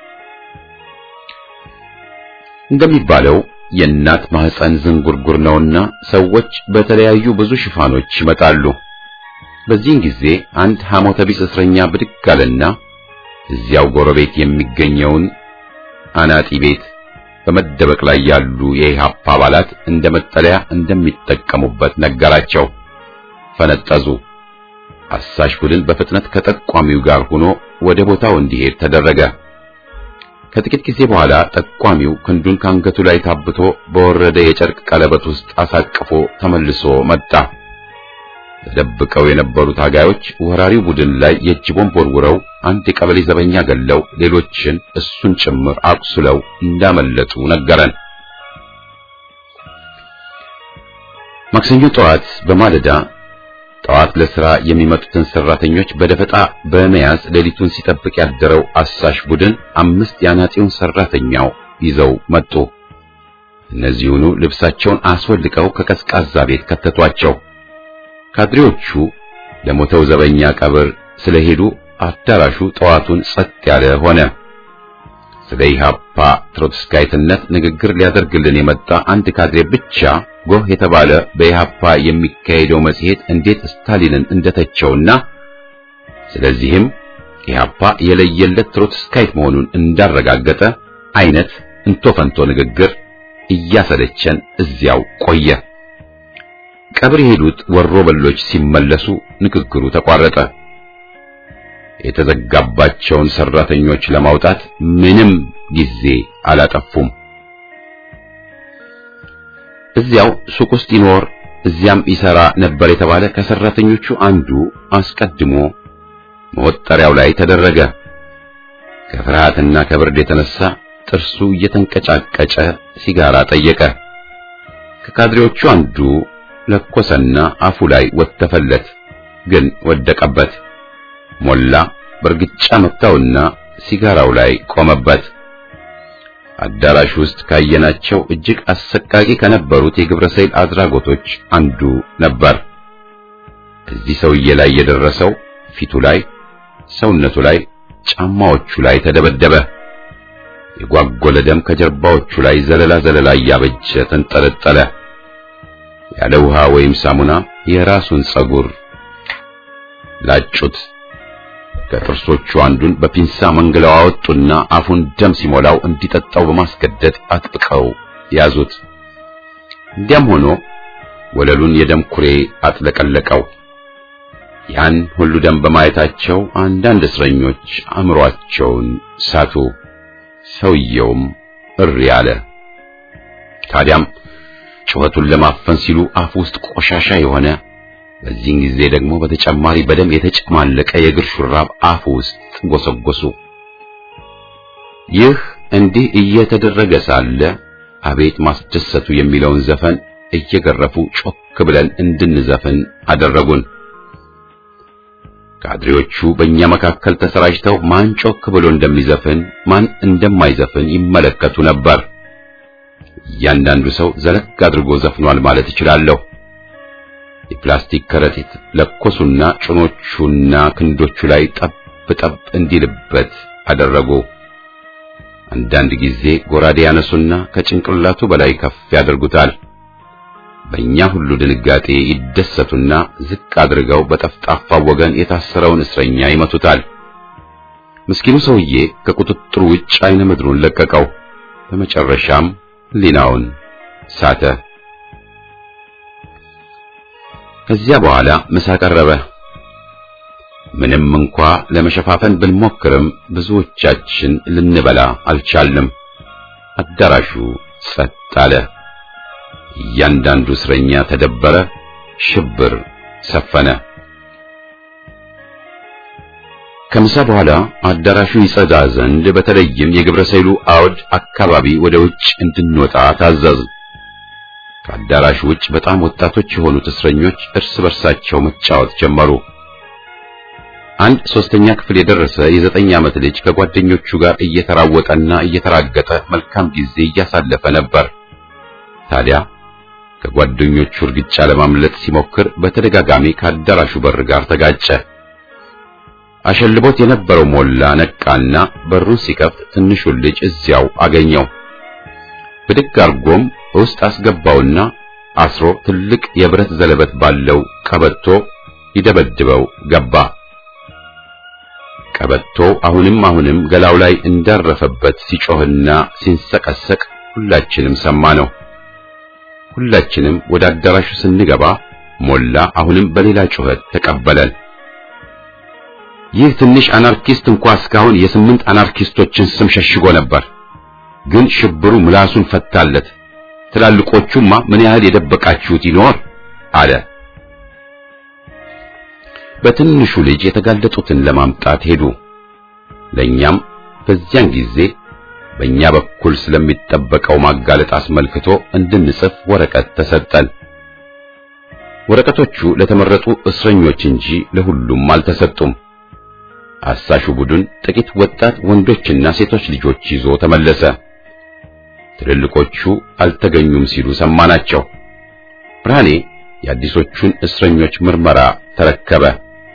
እንደሚባለው የእናት ማህፀን ዝንጉርጉር ነውና ሰዎች በተለያዩ ብዙ ሽፋኖች ይመጣሉ። በዚህን ጊዜ አንድ ሐሞተ ቢስ እስረኛ ብድግ አለና እዚያው ጎረቤት የሚገኘውን አናጢ ቤት በመደበቅ ላይ ያሉ የኢሃፓ አባላት እንደ መጠለያ እንደሚጠቀሙበት ነገራቸው። ፈነጠዙ። አሳሽ ቡድን በፍጥነት ከጠቋሚው ጋር ሆኖ ወደ ቦታው እንዲሄድ ተደረገ። ከጥቂት ጊዜ በኋላ ጠቋሚው ክንዱን ካንገቱ ላይ ታብቶ በወረደ የጨርቅ ቀለበት ውስጥ አሳቅፎ ተመልሶ መጣ። ተደብቀው የነበሩ ታጋዮች ወራሪው ቡድን ላይ የእጅ ቦምብ ወርውረው አንድ የቀበሌ ዘበኛ ገለው ሌሎችን እሱን ጭምር አቁስለው እንዳመለጡ ነገረን። ማክሰኞ ጠዋት በማለዳ ጠዋት ለሥራ የሚመጡትን ሰራተኞች በደፈጣ በመያዝ ሌሊቱን ሲጠብቅ ያደረው አሳሽ ቡድን አምስት የአናጺውን ሰራተኛው ይዘው መጡ። እነዚሁኑ ልብሳቸውን አስወልቀው ከቀዝቃዛ ቤት ከተቷቸው። ካድሬዎቹ ለሞተው ዘበኛ ቀብር ስለሄዱ አዳራሹ ጠዋቱን ጸጥ ያለ ሆነ። ስለ ኢሃፓ ትሮትስካይትነት ንግግር ሊያደርግልን የመጣ አንድ ካድሬ ብቻ ጎህ የተባለ በኢሃፓ የሚካሄደው መጽሔት እንዴት ስታሊንን እንደተቸውና ስለዚህም ኢሃፓ የለየለት ትሮትስካይት መሆኑን እንዳረጋገጠ አይነት እንቶ ፈንቶ ንግግር እያሰለቸን እዚያው ቆየ። ቀብር የሄዱት ወሮ በሎች ሲመለሱ ንግግሩ ተቋረጠ። የተዘጋባቸውን ሰራተኞች ለማውጣት ምንም ጊዜ አላጠፉም። እዚያው ሱቅ ውስጥ ይኖር እዚያም ይሰራ ነበር የተባለ ከሰራተኞቹ አንዱ አስቀድሞ መወጠሪያው ላይ ተደረገ። ከፍርሃትና ከብርድ የተነሳ ጥርሱ እየተንቀጫቀጨ ሲጋራ ጠየቀ። ከካድሬዎቹ አንዱ ለኮሰና አፉ ላይ ወተፈለት፣ ግን ወደቀበት። ሞላ በእርግጫ መታውና ሲጋራው ላይ ቆመበት። አዳራሽ ውስጥ ካየናቸው እጅግ አሰቃቂ ከነበሩት የግብረ ሰይል አድራጎቶች አንዱ ነበር። እዚህ ሰውዬ ላይ የደረሰው ፊቱ ላይ፣ ሰውነቱ ላይ፣ ጫማዎቹ ላይ ተደበደበ። የጓጎለ ደም ከጀርባዎቹ ላይ ዘለላ ዘለላ እያበጀ ተንጠለጠለ። ያለ ውሃ ወይም ሳሙና የራሱን ጸጉር ላጩት። ከጥርሶቹ አንዱን በፒንሳ መንግለው አወጡና አፉን ደም ሲሞላው እንዲጠጣው በማስገደድ አጥብቀው ያዙት። እንዲያም ሆኖ ወለሉን የደም ኩሬ አጥለቀለቀው። ያን ሁሉ ደም በማየታቸው አንዳንድ እስረኞች አእምሮአቸውን ሳቱ። ሰውየውም እሪ አለ። ታዲያም ጩኸቱን ለማፈን ሲሉ አፍ ውስጥ ቆሻሻ የሆነ በዚህን ጊዜ ደግሞ በተጨማሪ በደም የተጨማለቀ የእግር ሹራብ አፉ ውስጥ ጎሰጎሱ። ይህ እንዲህ እየተደረገ ሳለ አቤት ማስደሰቱ የሚለውን ዘፈን እየገረፉ ጮክ ብለን እንድንዘፍን አደረጉን። ካድሬዎቹ በእኛ መካከል ተሰራጭተው ማን ጮክ ብሎ እንደሚዘፍን ማን እንደማይዘፍን ይመለከቱ ነበር። እያንዳንዱ ሰው ዘለግ አድርጎ ዘፍኗል ማለት እችላለሁ። የፕላስቲክ ከረጢት ለኮሱና ጭኖቹና ክንዶቹ ላይ ጠብ ጠብ እንዲልበት አደረጉ። አንዳንድ ጊዜ ጎራዴ ያነሱና ከጭንቅላቱ በላይ ከፍ ያደርጉታል። በእኛ ሁሉ ድንጋጤ ይደሰቱና ዝቅ አድርገው በጠፍጣፋው ወገን የታሰረውን እስረኛ ይመቱታል። ምስኪኑ ሰውዬ ከቁጥጥሩ ውጭ አይነ ምድሩን ለቀቀው። በመጨረሻም ሕሊናውን ሳተ። ከዚያ በኋላ ምሳ ቀረበ። ምንም እንኳ ለመሸፋፈን ብንሞክርም ብዙዎቻችን ልንበላ አልቻልንም። አዳራሹ ጸጥ አለ። እያንዳንዱ እስረኛ ተደበረ። ሽብር ሰፈነ። ከምሳ በኋላ አዳራሹ ይጸዳ ዘንድ በተለይም የግብረ ሰይሉ አውድ አካባቢ ወደ ውጭ እንድንወጣ ታዘዝን። ከአዳራሹ ውጭ በጣም ወጣቶች የሆኑት እስረኞች እርስ በርሳቸው መጫወት ጀመሩ። አንድ ሶስተኛ ክፍል የደረሰ የዘጠኝ ዓመት ልጅ ከጓደኞቹ ጋር እየተራወጠና እየተራገጠ መልካም ጊዜ እያሳለፈ ነበር። ታዲያ ከጓደኞቹ እርግጫ ለማምለጥ ሲሞክር በተደጋጋሚ ከአዳራሹ በር ጋር ተጋጨ። አሸልቦት የነበረው ሞላ ነቃና በሩን ሲከፍት ትንሹን ልጅ እዚያው አገኘው። ብድግ አርጎም ውስጥ አስገባውና አስሮ ትልቅ የብረት ዘለበት ባለው ቀበቶ ይደበድበው ገባ። ቀበቶ አሁንም አሁንም ገላው ላይ እንዳረፈበት ሲጮህና ሲንሰቀሰቅ ሁላችንም ሰማ ነው። ሁላችንም ወደ አዳራሹ ስንገባ ሞላ አሁንም በሌላ ጩኸት ተቀበለን። ይህ ትንሽ አናርኪስት እንኳ እስካሁን የስምንት አናርኪስቶችን ስም ሸሽጎ ነበር፣ ግን ሽብሩ ምላሱን ፈታለት። ትላልቆቹማ ምን ያህል የደበቃችሁት ይኖር አለ። በትንሹ ልጅ የተጋለጡትን ለማምጣት ሄዱ። ለኛም በዚያን ጊዜ በእኛ በኩል ስለሚጠበቀው ማጋለጥ አስመልክቶ እንድንጽፍ ወረቀት ተሰጠን። ወረቀቶቹ ለተመረጡ እስረኞች እንጂ ለሁሉም አልተሰጡም። አሳሹ ቡድን ጥቂት ወጣት ወንዶችና ሴቶች ልጆች ይዞ ተመለሰ። ትልልቆቹ አልተገኙም ሲሉ ሰማናቸው። ብርሃኔ የአዲሶቹን እስረኞች ምርመራ ተረከበ።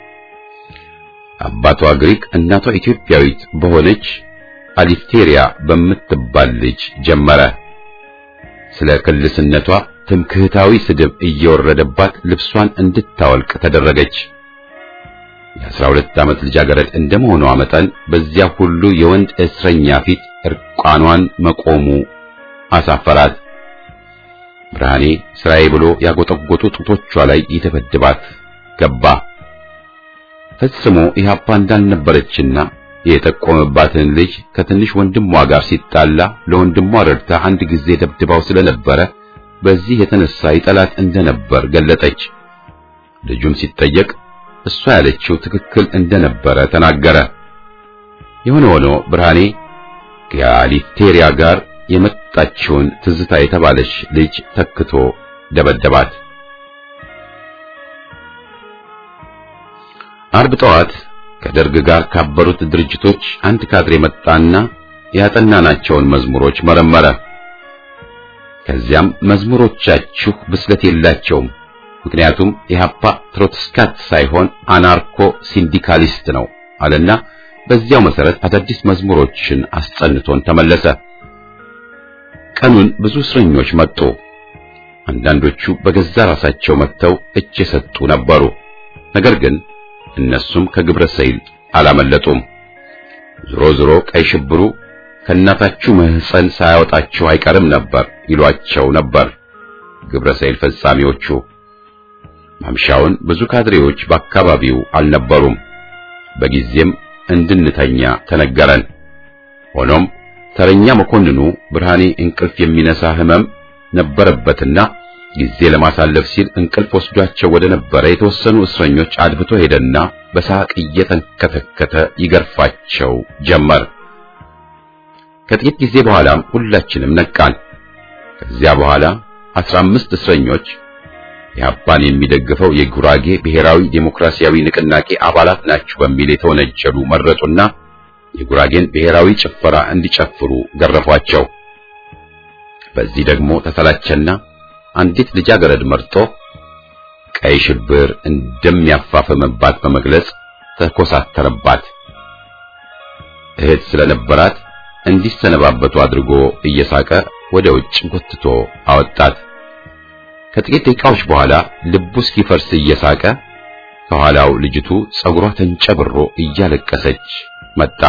አባቷ ግሪክ እናቷ ኢትዮጵያዊት በሆነች አሊፍቴሪያ በምትባል ልጅ ጀመረ። ስለ ክልስነቷ ትምክህታዊ ስድብ እየወረደባት ልብሷን እንድታወልቅ ተደረገች። የአስራ ሁለት ዓመት ልጃገረድ እንደመሆኗ መጠን በዚያ ሁሉ የወንድ እስረኛ ፊት እርቃኗን መቆሙ አሳፈራት። ብርሃኔ ስራዬ ብሎ ያጎጠጎጡ ጡቶቿ ላይ ይተበድባት ገባ። ፈጽሞ ኢህአፓ እንዳልነበረችና የጠቆመባትን ልጅ ከትንሽ ወንድሟ ጋር ሲጣላ ለወንድሟ ረድታ አንድ ጊዜ ደብድባው ስለነበረ በዚህ የተነሳ ይጠላት እንደነበር ገለጠች። ልጁም ሲጠየቅ እሷ ያለችው ትክክል እንደነበረ ተናገረ። የሆነ ሆኖ ብርሃኔ ከአሊቴሪያ ጋር የመጣችውን ትዝታ የተባለች ልጅ ተክቶ ደበደባት። አርብ ጠዋት ከደርግ ጋር ካበሩት ድርጅቶች አንድ ካድሬ መጣና ያጠናናቸውን መዝሙሮች መረመረ። ከዚያም መዝሙሮቻችሁ ብስለት የላቸውም፣ ምክንያቱም ኢህአፓ ትሮትስካት ሳይሆን አናርኮ ሲንዲካሊስት ነው አለና በዚያው መሰረት አዳዲስ መዝሙሮችን አስጸንቶን ተመለሰ። ቀኑን ብዙ እስረኞች መጡ። አንዳንዶቹ በገዛ ራሳቸው መጥተው እጅ የሰጡ ነበሩ። ነገር ግን እነሱም ከግብረ ሰይል አላመለጡም። ዝሮ ዝሮ ቀይ ሽብሩ ከእናታችሁ ማህፀን ሳያወጣችሁ አይቀርም ነበር ይሏቸው ነበር ግብረ ሰይል ፈጻሚዎቹ። ማምሻውን ብዙ ካድሬዎች በአካባቢው አልነበሩም። በጊዜም እንድንተኛ ተነገረን። ሆኖም ተረኛ መኮንኑ ብርሃኔ እንቅልፍ የሚነሳ ህመም ነበረበትና ጊዜ ለማሳለፍ ሲል እንቅልፍ ወስዷቸው ወደ ነበረ የተወሰኑ እስረኞች አድብቶ ሄደና በሳቅ እየተንከተከተ ይገርፋቸው ጀመር። ከጥቂት ጊዜ በኋላም ሁላችንም ነቃን። ከዚያ በኋላ አስራ አምስት እስረኞች ኢህአፓን የሚደግፈው የጉራጌ ብሔራዊ ዴሞክራሲያዊ ንቅናቄ አባላት ናቸው በሚል የተወነጀሉ መረጡና የጉራጌን ብሔራዊ ጭፈራ እንዲጨፍሩ ገረፏቸው። በዚህ ደግሞ ተሰላቸና አንዲት ልጃገረድ መርጦ ቀይ ሽብር እንደሚያፋፍምባት በመግለጽ ተኮሳተረባት። እህት ስለነበራት እንዲሰነባበቱ አድርጎ እየሳቀ ወደ ውጭ ጎትቶ አወጣት። ከጥቂት ደቂቃዎች በኋላ ልቡ እስኪፈርስ እየሳቀ ከኋላው ልጅቱ ጸጉሯ ተንጨብሮ እያለቀሰች መጣ።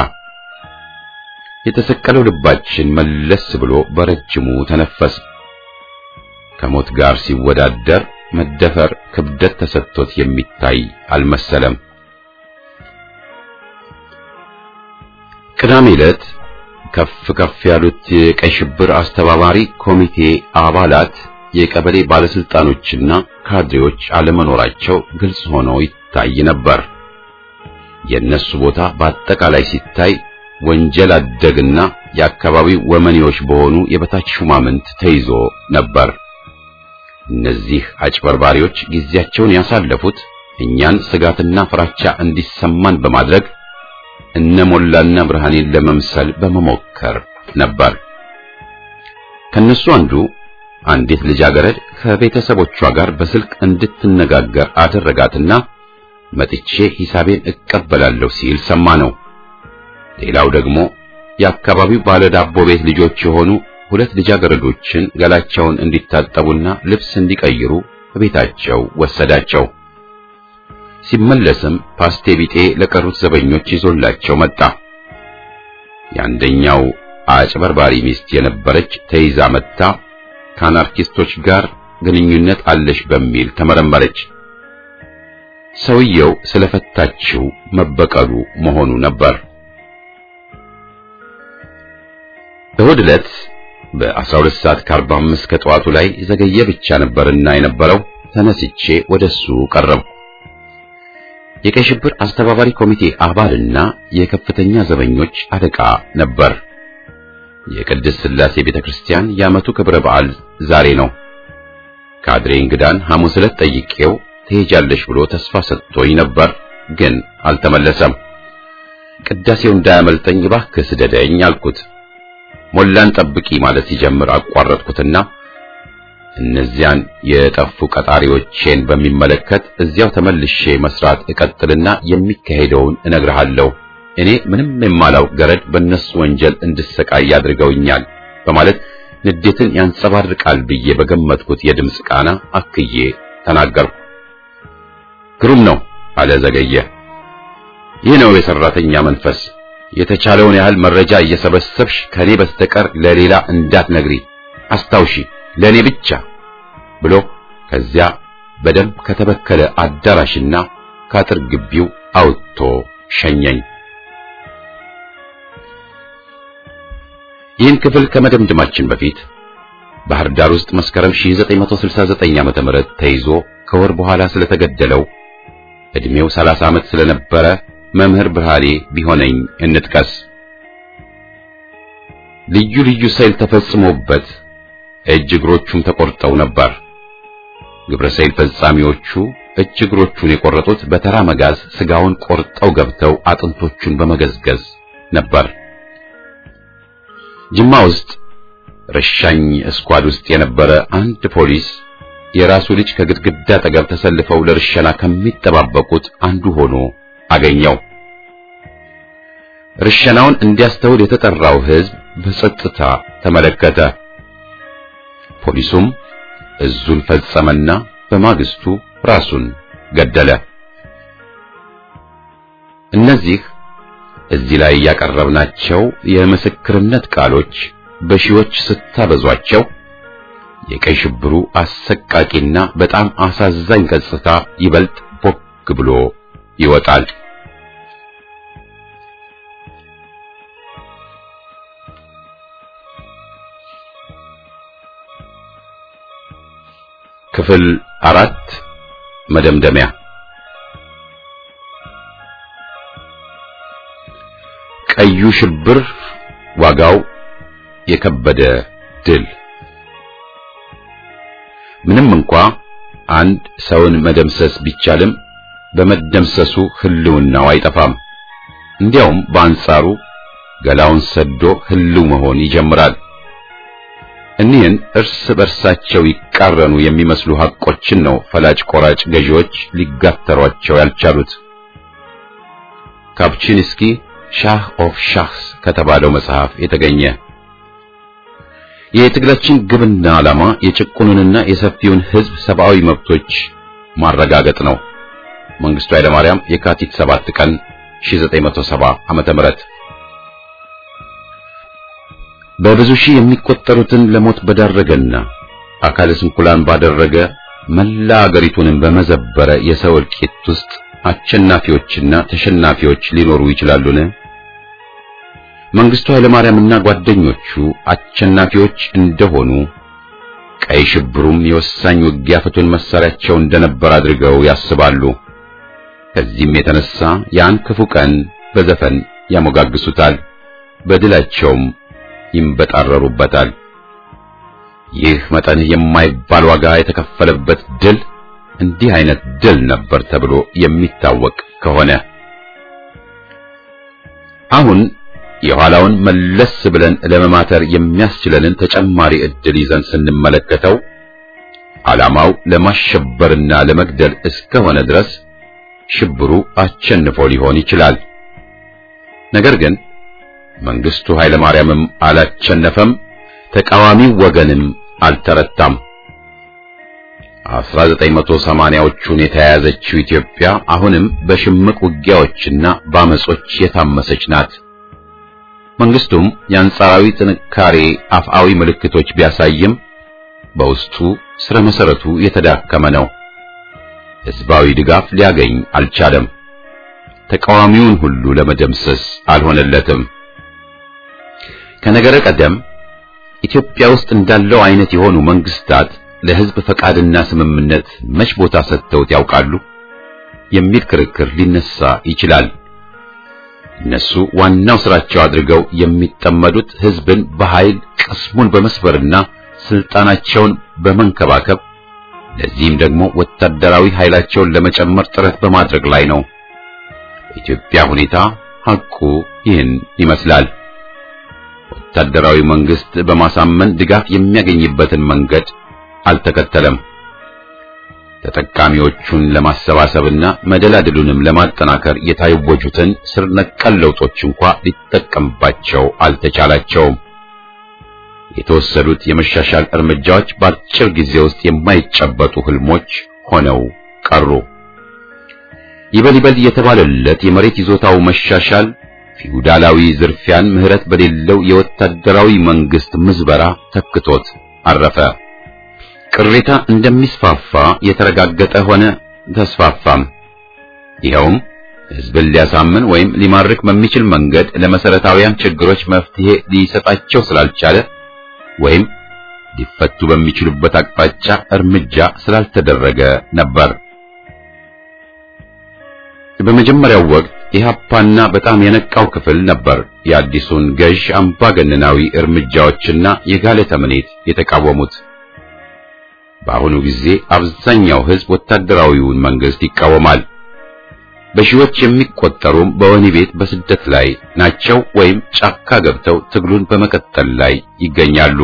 የተሰቀለው ልባችን መለስ ብሎ በረጅሙ ተነፈስ። ከሞት ጋር ሲወዳደር መደፈር ክብደት ተሰጥቶት የሚታይ አልመሰለም። ቅዳሜ ዕለት ከፍ ከፍ ያሉት የቀይ ሽብር አስተባባሪ ኮሚቴ አባላት የቀበሌ ባለስልጣኖችና ካድሬዎች አለመኖራቸው ግልጽ ሆኖ ይታይ ነበር። የእነሱ ቦታ በአጠቃላይ ሲታይ ወንጀል አደግና የአካባቢው ወመኔዎች በሆኑ የበታች ሹማምንት ተይዞ ነበር። እነዚህ አጭበርባሪዎች ጊዜያቸውን ያሳለፉት እኛን ስጋትና ፍራቻ እንዲሰማን በማድረግ እነ ሞላና ብርሃኔን ለመምሰል በመሞከር ነበር። ከነሱ አንዱ አንዲት ልጃገረድ ከቤተሰቦቿ ጋር በስልክ እንድትነጋገር አደረጋትና መጥቼ ሂሳቤን እቀበላለሁ ሲል ሰማ ነው። ሌላው ደግሞ የአካባቢው ባለዳቦ ቤት ልጆች የሆኑ ሁለት ልጃገረዶችን ገላቸውን እንዲታጠቡና ልብስ እንዲቀይሩ ቤታቸው ወሰዳቸው። ሲመለስም ፓስቴ ቢጤ ለቀሩት ዘበኞች ይዞላቸው መጣ። የአንደኛው አጭበርባሪ ሚስት የነበረች ተይዛ መጥታ ከአናርኪስቶች ጋር ግንኙነት አለሽ በሚል ተመረመረች። ሰውየው ስለፈታችው መበቀሉ መሆኑ ነበር። እሁድ ዕለት በ12 ሰዓት ከ45 ከጠዋቱ ላይ ዘገየ ብቻ ነበርና የነበረው ተነስቼ ወደሱ ቀረብኩ። የቀይ ሽብር አስተባባሪ ኮሚቴ አባልና የከፍተኛ ዘበኞች አለቃ ነበር። የቅድስት ሥላሴ ቤተክርስቲያን የዓመቱ ክብረ በዓል ዛሬ ነው። ካድሬ እንግዳን ሐሙስ ዕለት ጠይቄው ትሄጃለሽ ብሎ ተስፋ ሰጥቶኝ ነበር፣ ግን አልተመለሰም። ቅዳሴው እንዳያመልጠኝ እባክህ ስደደኝ አልኩት። ሞላን ጠብቂ ማለት ሲጀምር አቋረጥኩትና እነዚያን የጠፉ ቀጣሪዎቼን በሚመለከት እዚያው ተመልሼ መስራት እቀጥልና የሚካሄደውን እነግርሃለሁ። እኔ ምንም የማላውቅ ገረድ በእነሱ ወንጀል እንድሰቃይ አድርገውኛል በማለት ንዴትን ያንጸባርቃል ብዬ በገመትኩት የድምፅ ቃና አክዬ ተናገርኩ። ግሩም ነው አለ ዘገየ። ይህ ነው የሰራተኛ መንፈስ። የተቻለውን ያህል መረጃ እየሰበሰብሽ ከኔ በስተቀር ለሌላ እንዳትነግሪ አስታውሺ፣ ለኔ ብቻ ብሎ ከዚያ በደንብ ከተበከለ አዳራሽና ከአጥር ግቢው አውጥቶ ሸኘኝ። ይህን ክፍል ከመደምደማችን በፊት ባህር ዳር ውስጥ መስከረም 1969 ዓመተ ምህረት ተይዞ ከወር በኋላ ስለተገደለው እድሜው 30 ዓመት ስለነበረ መምህር ብርሃኔ ቢሆነኝ እንጥቀስ። ልዩ ልዩ ሰይል ተፈጽሞበት እጅ እግሮቹም ተቆርጠው ነበር። ግብረ ሰይል ፈጻሚዎቹ እጅ እግሮቹን የቆረጡት በተራ መጋዝ ስጋውን ቆርጠው ገብተው አጥንቶቹን በመገዝገዝ ነበር። ጅማ ውስጥ ረሻኝ እስኳድ ውስጥ የነበረ አንድ ፖሊስ የራሱ ልጅ ከግድግዳ አጠገብ ተሰልፈው ለርሸና ከሚጠባበቁት አንዱ ሆኖ አገኘው። ርሸናውን እንዲያስተውል የተጠራው ሕዝብ በጸጥታ ተመለከተ። ፖሊሱም እዙን ፈጸመና በማግስቱ ራሱን ገደለ። እነዚህ እዚህ ላይ ያቀረብናቸው የምስክርነት ቃሎች በሺዎች ስታበዟቸው የቀይ ሽብሩ አሰቃቂና በጣም አሳዛኝ ገጽታ ይበልጥ ቦግ ብሎ ይወጣል። ክፍል አራት መደምደሚያ ቀዩ ሽብር ዋጋው የከበደ ድል ምንም እንኳ አንድ ሰውን መደምሰስ ቢቻልም በመደምሰሱ ህልውናው አይጠፋም። እንዲያውም በአንጻሩ ገላውን ሰዶ ህልው መሆን ይጀምራል። እኒህን እርስ በርሳቸው ይቃረኑ የሚመስሉ ሐቆችን ነው ፈላጭ ቆራጭ ገዢዎች ሊጋተሯቸው ያልቻሉት። ካፕቺንስኪ ሻህ ኦፍ ሻህስ ከተባለው መጽሐፍ የተገኘ የትግላችን ግብና ዓላማ የጭቁኑንና የሰፊውን ሕዝብ ሰብአዊ መብቶች ማረጋገጥ ነው። መንግስቱ ኃይለማርያም የካቲት 7 ቀን 1970 ዓመተ ምህረት በብዙ ሺህ የሚቆጠሩትን ለሞት በዳረገና አካለ ስንኩላን ባደረገ መላ አገሪቱንም በመዘበረ የሰው እልቂት ውስጥ አሸናፊዎችና ተሸናፊዎች ሊኖሩ ይችላሉን? መንግስቱ ኃይለማርያምና ጓደኞቹ አሸናፊዎች እንደሆኑ ቀይ ሽብሩም የወሳኝ ውጊያ ፍቱን መሳሪያቸው እንደነበር አድርገው ያስባሉ። ከዚህም የተነሳ ያን ክፉ ቀን በዘፈን ያሞጋግሱታል፣ በድላቸውም ይንበጣረሩበታል። ይህ መጠን የማይባል ዋጋ የተከፈለበት ድል እንዲህ አይነት ድል ነበር ተብሎ የሚታወቅ ከሆነ አሁን የኋላውን መለስ ብለን ለመማተር የሚያስችለንን ተጨማሪ ዕድል ይዘን ስንመለከተው ዓላማው ለማሸበርና ለመግደል እስከሆነ ድረስ ሽብሩ አሸንፎ ሊሆን ይችላል። ነገር ግን መንግስቱ ኃይለማርያምም አላቸነፈም፣ ተቃዋሚው ወገንም አልተረታም። 1980ዎቹን የተያያዘችው ኢትዮጵያ አሁንም በሽምቅ ውጊያዎችና በአመጾች የታመሰች ናት። መንግስቱም የአንጻራዊ ጥንካሬ አፍአዊ ምልክቶች ቢያሳይም በውስጡ ስረ መሰረቱ የተዳከመ ነው። ህዝባዊ ድጋፍ ሊያገኝ አልቻለም። ተቃዋሚውን ሁሉ ለመደምሰስ አልሆነለትም። ከነገረ ቀደም ኢትዮጵያ ውስጥ እንዳለው አይነት የሆኑ መንግስታት ለህዝብ ፈቃድና ስምምነት መች ቦታ ሰጥተውት ያውቃሉ የሚል ክርክር ሊነሳ ይችላል። እነሱ ዋናው ስራቸው አድርገው የሚጠመዱት ህዝብን በኃይል ቅስሙን በመስበርና ስልጣናቸውን በመንከባከብ ለዚህም ደግሞ ወታደራዊ ኃይላቸውን ለመጨመር ጥረት በማድረግ ላይ ነው። የኢትዮጵያ ሁኔታ ሐቁ ይህን ይመስላል። ወታደራዊ መንግስት በማሳመን ድጋፍ የሚያገኝበትን መንገድ አልተከተለም። ተጠቃሚዎቹን ለማሰባሰብና መደላድሉንም ለማጠናከር የታወጁትን ስር ነቀል ለውጦች እንኳ ሊጠቀምባቸው አልተቻላቸውም። የተወሰዱት የመሻሻል እርምጃዎች በአጭር ጊዜ ውስጥ የማይጨበጡ ህልሞች ሆነው ቀሩ። ይበል ይበል የተባለለት የመሬት ይዞታው መሻሻል ፊውዳላዊ ዝርፊያን ምህረት በሌለው የወታደራዊ መንግስት ምዝበራ ተክቶት አረፈ። ቅሬታ እንደሚስፋፋ የተረጋገጠ ሆነ፣ ተስፋፋም። ይኸውም ህዝብን ሊያሳምን ወይም ሊማርክ በሚችል መንገድ ለመሰረታዊያን ችግሮች መፍትሄ ሊሰጣቸው ስላልቻለ ወይም ሊፈቱ በሚችሉበት አቅጣጫ እርምጃ ስላልተደረገ ነበር። በመጀመሪያው ወቅት ኢህአፓና በጣም የነቃው ክፍል ነበር የአዲሱን ገዥ አምባገነናዊ እርምጃዎችና የጋለ ተምኔት የተቃወሙት። በአሁኑ ጊዜ አብዛኛው ህዝብ ወታደራዊውን መንግስት ይቃወማል። በሺዎች የሚቆጠሩም በወህኒ ቤት በስደት ላይ ናቸው ወይም ጫካ ገብተው ትግሉን በመቀጠል ላይ ይገኛሉ።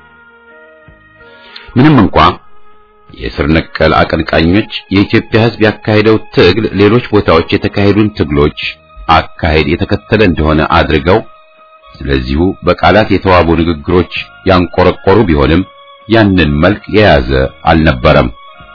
ምንም እንኳ የስር ነቀል አቀንቃኞች የኢትዮጵያ ህዝብ ያካሄደው ትግል ሌሎች ቦታዎች የተካሄዱን ትግሎች አካሄድ የተከተለ እንደሆነ አድርገው ስለዚሁ በቃላት የተዋቡ ንግግሮች ያንቆረቆሩ ቢሆንም ያንን መልክ የያዘ አልነበረም።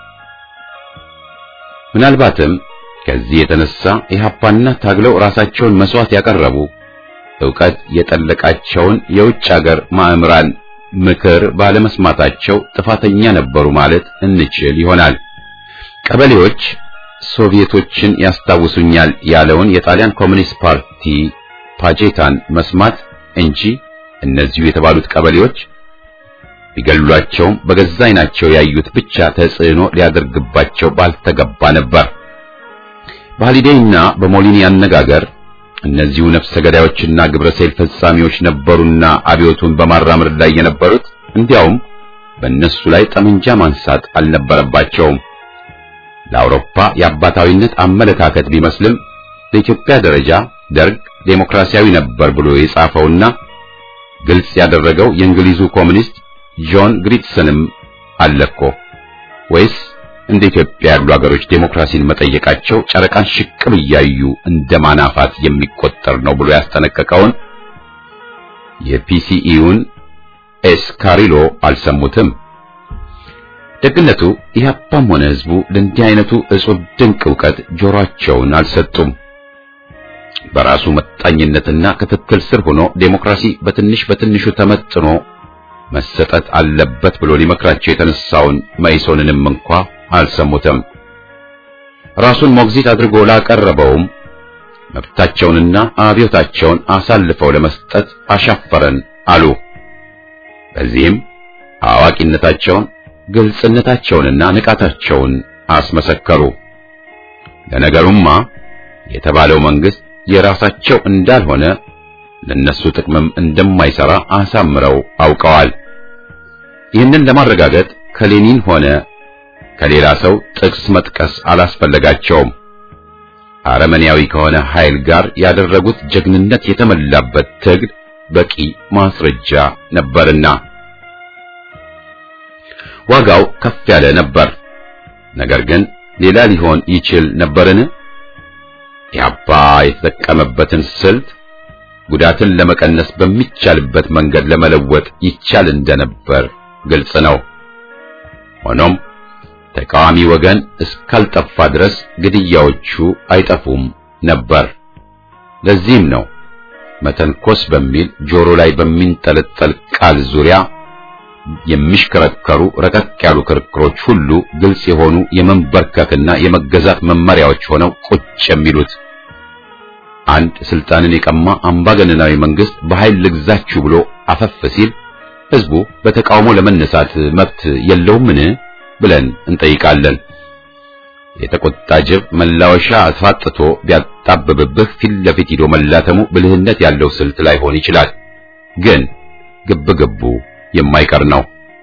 ምናልባትም ከዚህ የተነሳ ኢህአፓና ታግለው ራሳቸውን መስዋዕት ያቀረቡ ዕውቀት የጠለቃቸውን የውጭ አገር ማእምራን ምክር ባለመስማታቸው ጥፋተኛ ነበሩ ማለት እንችል ይሆናል። ቀበሌዎች ሶቪየቶችን ያስታውሱኛል ያለውን የጣሊያን ኮሚኒስት ፓርቲ ፓጄታን መስማት እንጂ እነዚሁ የተባሉት ቀበሌዎች ቢገሏቸውም በገዛ ዓይናቸው ያዩት ብቻ ተጽዕኖ ሊያደርግባቸው ባልተገባ ነበር። በሃሊዴይና በሞሊኒ አነጋገር እነዚሁ ነፍሰ ገዳዮችና ግብረ ሰይል ፈጻሚዎች ነበሩና አብዮቱን በማራመድ ላይ የነበሩት እንዲያውም በእነሱ ላይ ጠመንጃ ማንሳት አልነበረባቸውም። ለአውሮፓ የአባታዊነት አመለካከት ቢመስልም በኢትዮጵያ ደረጃ ደርግ ዴሞክራሲያዊ ነበር ብሎ የጻፈውና ግልጽ ያደረገው የእንግሊዙ ኮሚኒስት ጆን ግሪትሰንም አለኮ ወይስ እንደ ኢትዮጵያ ያሉ ሀገሮች ዴሞክራሲን መጠየቃቸው ጨረቃን ሽቅብ እያዩ እንደ ማናፋት የሚቆጠር ነው ብሎ ያስጠነቀቀውን የፒሲኢውን ኤስካሪሎ አልሰሙትም። ደግነቱ ኢህአፓም ሆነ ህዝቡ ለእንዲህ አይነቱ እጹብ ድንቅ ዕውቀት ጆሮአቸውን አልሰጡም። በራሱ መጣኝነትና ክትትል ስር ሆኖ ዴሞክራሲ በትንሽ በትንሹ ተመጥኖ መሰጠት አለበት ብሎ ሊመክራቸው የተነሳውን መኢሶንንም እንኳ አልሰሙትም። ራሱን ሞግዚት አድርጎ ላቀረበውም መብታቸውንና አብዮታቸውን አሳልፈው ለመስጠት አሻፈረን አሉ። በዚህም አዋቂነታቸውን፣ ግልጽነታቸውንና ንቃታቸውን አስመሰከሩ። ለነገሩማ የተባለው መንግስት የራሳቸው እንዳልሆነ ለነሱ ጥቅምም እንደማይሰራ አሳምረው አውቀዋል። ይህንን ለማረጋገጥ ከሌኒን ሆነ ከሌላ ሰው ጥቅስ መጥቀስ አላስፈለጋቸውም። አረመኔያዊ ከሆነ ኃይል ጋር ያደረጉት ጀግንነት የተመላበት ትግል በቂ ማስረጃ ነበርና ዋጋው ከፍ ያለ ነበር። ነገር ግን ሌላ ሊሆን ይችል ነበርን? ኢህአፓ የተጠቀመበትን ስልት ጉዳትን ለመቀነስ በሚቻልበት መንገድ ለመለወጥ ይቻል እንደነበር ግልጽ ነው። ሆኖም ተቃዋሚ ወገን እስካልጠፋ ድረስ ግድያዎቹ አይጠፉም ነበር። ለዚህም ነው መተንኮስ በሚል ጆሮ ላይ በሚንጠለጠል ቃል ዙሪያ የሚሽከረከሩ ረቀቅ ያሉ ክርክሮች ሁሉ ግልጽ የሆኑ የመንበርከክና የመገዛት መመሪያዎች ሆነው ቁጭ የሚሉት። አንድ ስልጣንን የቀማ አምባገነናዊ መንግስት በኃይል ልግዛችሁ ብሎ አፈፍ ሲል ህዝቡ በተቃውሞ ለመነሳት መብት የለውምን ብለን እንጠይቃለን። የተቆጣ ጅብ መላወሻ አስፋጥቶ ቢያጣብብብህ ፊት ለፊት ሂዶ መላተሙ ብልህነት ያለው ስልት ላይሆን ይችላል። ግን ግብ ግቡ የማይቀር ነው።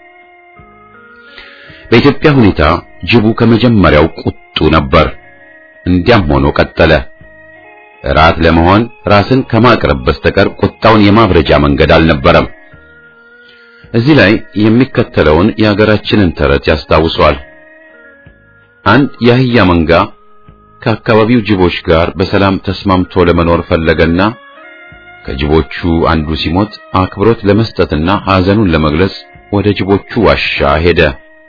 በኢትዮጵያ ሁኔታ ጅቡ ከመጀመሪያው ቁጡ ነበር። እንዲያም ሆኖ ቀጠለ። ራት ለመሆን ራስን ከማቅረብ በስተቀር ቁጣውን የማብረጃ መንገድ አልነበረም። እዚህ ላይ የሚከተለውን የሀገራችንን ተረት ያስታውሷል። አንድ የአህያ መንጋ ከአካባቢው ጅቦች ጋር በሰላም ተስማምቶ ለመኖር ፈለገና ከጅቦቹ አንዱ ሲሞት አክብሮት ለመስጠትና ሐዘኑን ለመግለጽ ወደ ጅቦቹ ዋሻ ሄደ።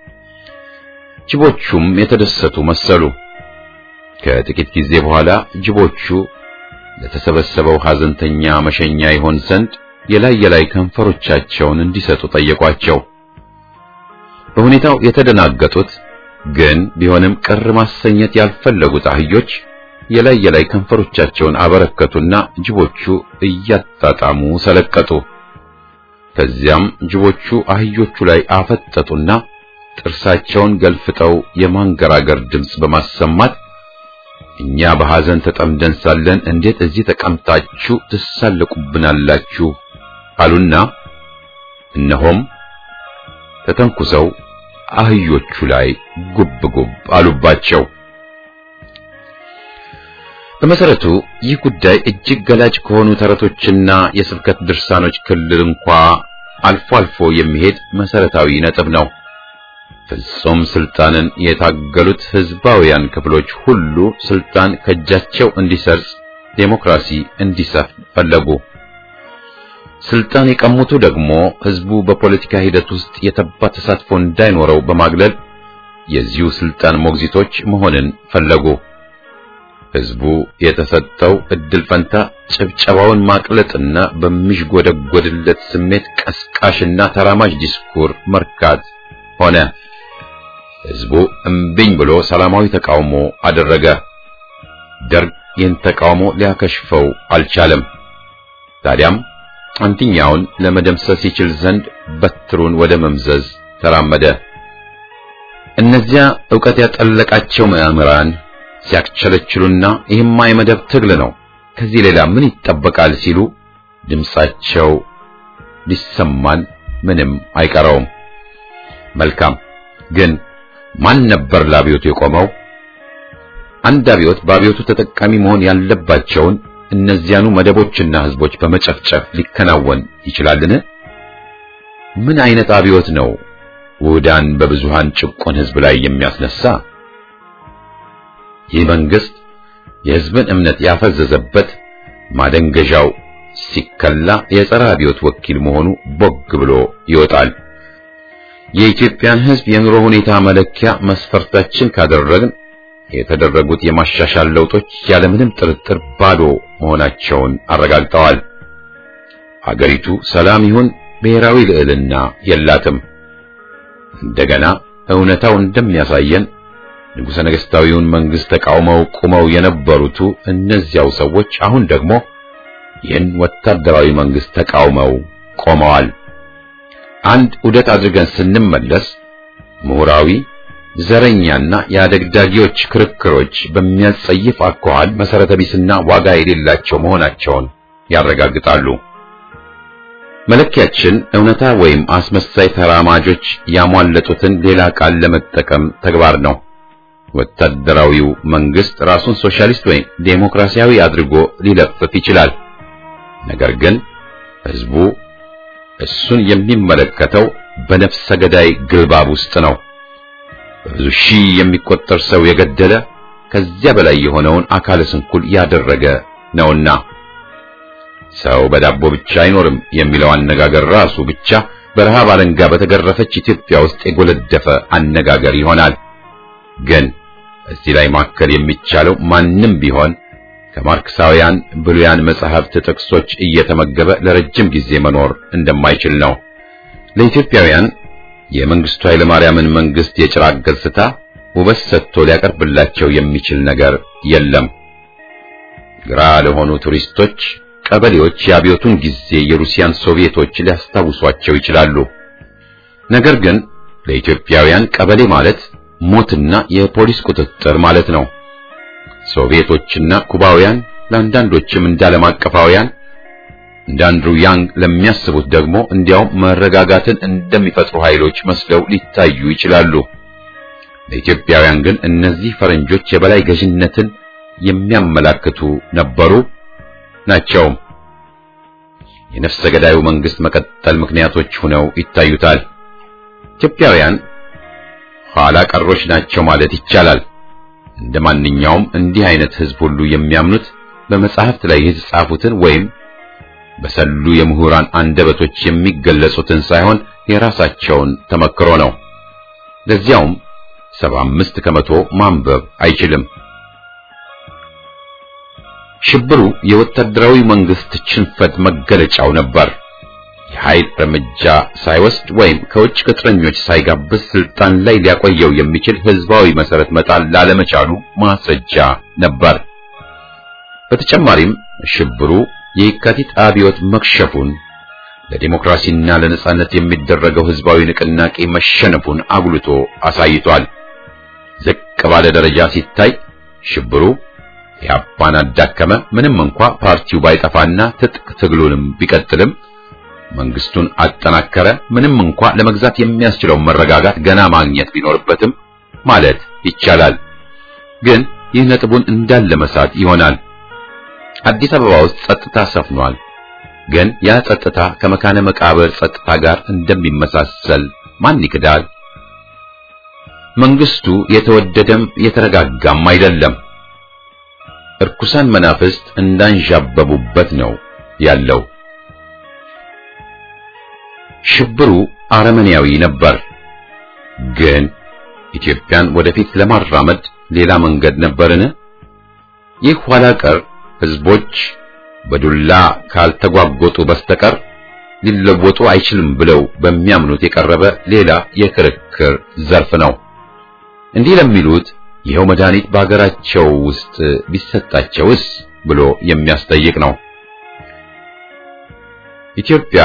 ጅቦቹም የተደሰቱ መሰሉ። ከጥቂት ጊዜ በኋላ ጅቦቹ ለተሰበሰበው ሐዘንተኛ መሸኛ ይሆን ዘንድ የላይ የላይ ከንፈሮቻቸውን እንዲሰጡ ጠየቋቸው። በሁኔታው የተደናገጡት ግን ቢሆንም ቅር ማሰኘት ያልፈለጉት አህዮች የላይ የላይ ከንፈሮቻቸውን አበረከቱና ጅቦቹ እያጣጣሙ ሰለቀጡ። ከዚያም ጅቦቹ አህዮቹ ላይ አፈጠጡና ጥርሳቸውን ገልፍጠው የማንገራገር ድምፅ በማሰማት እኛ በሐዘን ተጠምደን ሳለን እንዴት እዚህ ተቀምጣችሁ ትሳለቁብናላችሁ? አሉና እነሆም ተተንኩሰው አህዮቹ ላይ ጉብ ጉብ አሉባቸው። በመሰረቱ ይህ ጉዳይ እጅግ ገላጭ ከሆኑ ተረቶችና የስብከት ድርሳኖች ክልል እንኳ አልፎ አልፎ የሚሄድ መሰረታዊ ነጥብ ነው። ፍጹም ስልጣንን የታገሉት ህዝባውያን ክፍሎች ሁሉ ስልጣን ከእጃቸው እንዲሰርጽ፣ ዴሞክራሲ እንዲሰፍን ፈለጉ። ስልጣን የቀሙቱ ደግሞ ህዝቡ በፖለቲካ ሂደት ውስጥ የተባ ተሳትፎ እንዳይኖረው በማግለል የዚሁ ስልጣን ሞግዚቶች መሆንን ፈለጉ። ህዝቡ የተሰጠው እድል ፈንታ ጭብጨባውን ማቅለጥና በሚሽጎደጎድለት ስሜት ቀስቃሽና ተራማጅ ዲስኩር መርካት ሆነ። ህዝቡ እምቢኝ ብሎ ሰላማዊ ተቃውሞ አደረገ። ደርግ ይህን ተቃውሞ ሊያከሽፈው አልቻለም። ታዲያም አንትኛውን ለመደምሰስ ይችል ዘንድ በትሩን ወደ መምዘዝ ተራመደ። እነዚያ ዕውቀት ያጠለቃቸው ምዕምራን ሲያክቸለችሉና ይህማ የመደብ ትግል ነው፣ ከዚህ ሌላ ምን ይጠበቃል ሲሉ ድምጻቸው ሊሰማን ምንም አይቀረውም። መልካም ግን ማን ነበር ለአብዮቱ የቆመው? አንድ አብዮት በአብዮቱ ተጠቃሚ መሆን ያለባቸውን እነዚያኑ መደቦችና ህዝቦች በመጨፍጨፍ ሊከናወን ይችላልን? ምን አይነት አብዮት ነው ውህዳን በብዙሃን ጭቁን ህዝብ ላይ የሚያስነሳ? ይህ መንግስት የህዝብን እምነት ያፈዘዘበት ማደንገዣው ሲከላ የጸረ አብዮት ወኪል መሆኑ ቦግ ብሎ ይወጣል። የኢትዮጵያን ህዝብ የኑሮ ሁኔታ መለኪያ መስፈርታችን ካደረግን የተደረጉት የማሻሻል ለውጦች ያለምንም ጥርጥር ባዶ መሆናቸውን አረጋግጠዋል። አገሪቱ ሰላም ይሁን ብሔራዊ ልዕልና የላትም። እንደገና እውነታው እንደሚያሳየን ንጉሠ ነገሥታዊውን መንግስት ተቃውመው ቁመው የነበሩቱ እነዚያው ሰዎች አሁን ደግሞ ይህን ወታደራዊ መንግስት ተቃውመው ቆመዋል። አንድ ዑደት አድርገን ስንመለስ ምሁራዊ ዘረኛና የአደግዳጊዎች ክርክሮች በሚያጸይፍ አኳኋን መሰረተ ቢስና ዋጋ የሌላቸው መሆናቸውን ያረጋግጣሉ። መለኪያችን እውነታ ወይም አስመሳይ ተራማጆች ያሟለጡትን ሌላ ቃል ለመጠቀም ተግባር ነው። ወታደራዊው መንግስት ራሱን ሶሻሊስት ወይም ዴሞክራሲያዊ አድርጎ ሊለፍፍ ይችላል። ነገር ግን ህዝቡ እሱን የሚመለከተው በነፍሰ ገዳይ ግልባብ ውስጥ ነው። በብዙ ሺህ የሚቆጠር ሰው የገደለ ከዚያ በላይ የሆነውን አካለ ስንኩል ያደረገ ነውና ሰው በዳቦ ብቻ አይኖርም የሚለው አነጋገር ራሱ ብቻ በረሃብ አለንጋ በተገረፈች ኢትዮጵያ ውስጥ የጎለደፈ አነጋገር ይሆናል። ግን እዚህ ላይ ማከል የሚቻለው ማንም ቢሆን ከማርክሳውያን ብሉያን መጻሕፍት ጥቅሶች እየተመገበ ለረጅም ጊዜ መኖር እንደማይችል ነው። ለኢትዮጵያውያን የመንግስቱ ኃይለ ማርያምን መንግስት የጭራቅ ገጽታ ውበት ሰጥቶ ሊያቀርብላቸው የሚችል ነገር የለም። ግራ ለሆኑ ቱሪስቶች ቀበሌዎች የአብዮቱን ጊዜ የሩሲያን ሶቪየቶች ሊያስታውሷቸው ይችላሉ። ነገር ግን ለኢትዮጵያውያን ቀበሌ ማለት ሞትና የፖሊስ ቁጥጥር ማለት ነው። ሶቪየቶችና ኩባውያን ለአንዳንዶችም እንዳለም አቀፋውያን እንደ አንድሩ ያንግ ለሚያስቡት ደግሞ እንዲያውም መረጋጋትን እንደሚፈጥሩ ኃይሎች መስለው ሊታዩ ይችላሉ። ለኢትዮጵያውያን ግን እነዚህ ፈረንጆች የበላይ ገዥነትን የሚያመላክቱ ነበሩ ናቸው። የነፍሰ ገዳዩ መንግስት መቀጠል ምክንያቶች ሆነው ይታዩታል። ኢትዮጵያውያን ኋላ ቀሮች ናቸው ማለት ይቻላል። እንደ ማንኛውም እንዲህ አይነት ህዝብ ሁሉ የሚያምኑት በመጻሕፍት ላይ የተጻፉትን ወይም በሰሉ የምሁራን አንደበቶች የሚገለጹትን ሳይሆን የራሳቸውን ተመክሮ ነው። ለዚያውም ሰባ አምስት ከመቶ ማንበብ አይችልም። ሽብሩ የወታደራዊ መንግስት ሽንፈት መገለጫው ነበር። የኃይል እርምጃ ሳይወስድ ወይም ከውጭ ቅጥረኞች ሳይጋብዝ ስልጣን ላይ ሊያቆየው የሚችል ህዝባዊ መሰረት መጣል ላለመቻሉ ማስረጃ ነበር። በተጨማሪም ሽብሩ የየካቲት አብዮት መክሸፉን፣ ለዲሞክራሲና ለነጻነት የሚደረገው ህዝባዊ ንቅናቄ መሸነፉን አጉልቶ አሳይቷል። ዝቅ ባለ ደረጃ ሲታይ ሽብሩ ኢህአፓን አዳከመ። ምንም እንኳ ፓርቲው ባይጠፋና ትጥቅ ትግሉንም ቢቀጥልም መንግስቱን አጠናከረ። ምንም እንኳ ለመግዛት የሚያስችለው መረጋጋት ገና ማግኘት ቢኖርበትም ማለት ይቻላል። ግን ይህ ነጥቡን እንዳለ መሳት ይሆናል። አዲስ አበባ ውስጥ ጸጥታ ሰፍኗል። ግን ያ ጸጥታ ከመካነ መቃብር ጸጥታ ጋር እንደሚመሳሰል ማን ይክዳል? መንግስቱ የተወደደም የተረጋጋም አይደለም። እርኩሳን መናፍስት እንዳንዣበቡበት ነው ያለው። ሽብሩ አረመኔያዊ ነበር። ግን ኢትዮጵያን ወደፊት ለማራመድ ሌላ መንገድ ነበርን? ይህ ኋላ ቀር ህዝቦች በዱላ ካልተጓጎጡ በስተቀር ሊለወጡ አይችልም ብለው በሚያምኑት የቀረበ ሌላ የክርክር ዘርፍ ነው። እንዲህ ለሚሉት ይኸው መድኃኒት በአገራቸው ውስጥ ቢሰጣቸውስ ብሎ የሚያስጠይቅ ነው። ኢትዮጵያ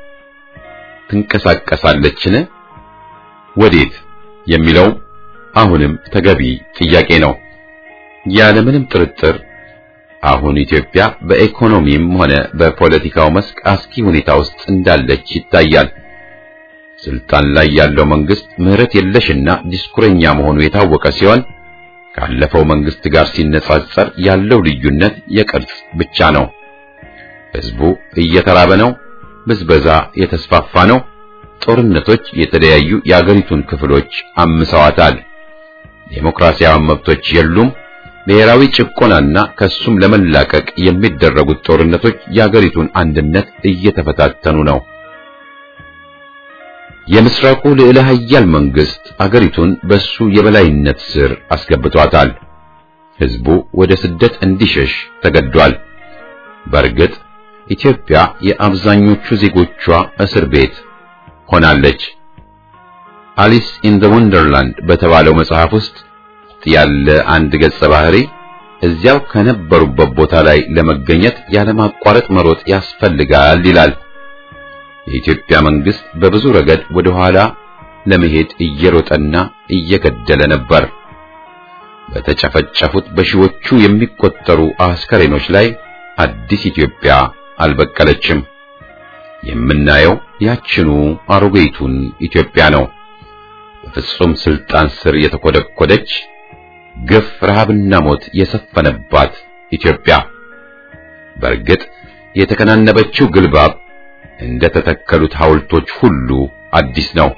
ትንቀሳቀሳለችን? ወዴት የሚለው አሁንም ተገቢ ጥያቄ ነው። ያለምንም ጥርጥር አሁን ኢትዮጵያ በኢኮኖሚም ሆነ በፖለቲካው መስክ አስኪ ሁኔታ ውስጥ እንዳለች ይታያል። ስልጣን ላይ ያለው መንግስት ምህረት የለሽና ዲስኩረኛ መሆኑ የታወቀ ሲሆን ካለፈው መንግስት ጋር ሲነጻጸር ያለው ልዩነት የቅርጽ ብቻ ነው። ህዝቡ እየተራበ ነው። ብዝበዛ የተስፋፋ ነው። ጦርነቶች የተለያዩ የአገሪቱን ክፍሎች አምሰዋታል። ዴሞክራሲያዊ መብቶች የሉም። ብሔራዊ ጭቆናና ከሱም ለመላቀቅ የሚደረጉት ጦርነቶች የአገሪቱን አንድነት እየተፈታተኑ ነው። የምስራቁ ልዕለ ኃያል መንግስት አገሪቱን በሱ የበላይነት ስር አስገብቷታል። ህዝቡ ወደ ስደት እንዲሸሽ ተገዷል። በእርግጥ ኢትዮጵያ የአብዛኞቹ ዜጎቿ እስር ቤት ሆናለች። አሊስ ኢን ዘ ወንደርላንድ በተባለው መጽሐፍ ውስጥ ያለ አንድ ገጸ ባህሪ እዚያው ከነበሩበት ቦታ ላይ ለመገኘት ያለማቋረጥ መሮጥ ያስፈልጋል ይላል። የኢትዮጵያ መንግስት በብዙ ረገድ ወደ ኋላ ለመሄድ እየሮጠና እየገደለ ነበር። በተጨፈጨፉት በሺዎቹ የሚቆጠሩ አስከሬኖች ላይ አዲስ ኢትዮጵያ አልበቀለችም። የምናየው ያችኑ አሮጌይቱን ኢትዮጵያ ነው። በፍጹም ስልጣን ስር የተኮደኮደች ግፍ፣ ረሃብና ሞት የሰፈነባት ኢትዮጵያ። በእርግጥ የተከናነበችው ግልባብ እንደ ተተከሉት ሐውልቶች ሁሉ አዲስ ነው።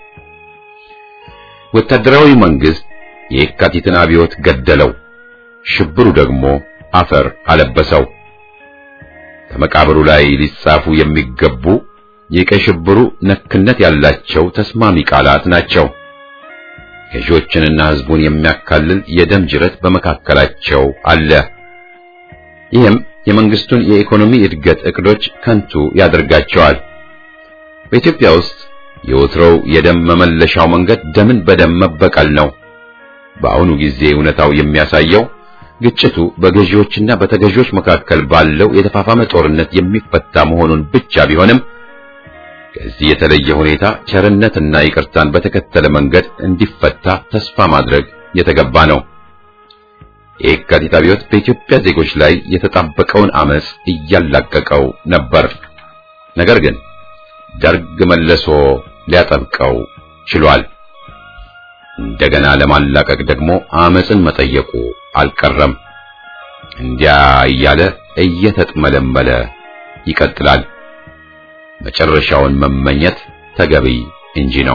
ወታደራዊ መንግስት የካቲትን አብዮት ገደለው፣ ሽብሩ ደግሞ አፈር አለበሰው። ከመቃብሩ ላይ ሊጻፉ የሚገቡ የቀይ ሽብሩ ነክነት ያላቸው ተስማሚ ቃላት ናቸው። ገዢዎችንና ህዝቡን የሚያካልል የደም ጅረት በመካከላቸው አለ። ይህም የመንግስቱን የኢኮኖሚ እድገት እቅዶች ከንቱ ያደርጋቸዋል። በኢትዮጵያ ውስጥ የወትሮው የደም መመለሻው መንገድ ደምን በደም መበቀል ነው። በአሁኑ ጊዜ እውነታው የሚያሳየው ግጭቱ በገዢዎችና በተገዢዎች መካከል ባለው የተፋፋመ ጦርነት የሚፈታ መሆኑን ብቻ ቢሆንም ከዚህ የተለየ ሁኔታ ቸርነትና ይቅርታን በተከተለ መንገድ እንዲፈታ ተስፋ ማድረግ የተገባ ነው። የካቲት አብዮት በኢትዮጵያ ዜጎች ላይ የተጣበቀውን አመጽ እያላቀቀው ነበር። ነገር ግን ደርግ መልሶ ሊያጠብቀው ችሏል። እንደገና ለማላቀቅ ደግሞ አመጽን መጠየቁ አልቀረም። እንዲያ እያለ እየተጥመለመለ ይቀጥላል። መጨረሻውን መመኘት ተገቢ እንጂ ነው።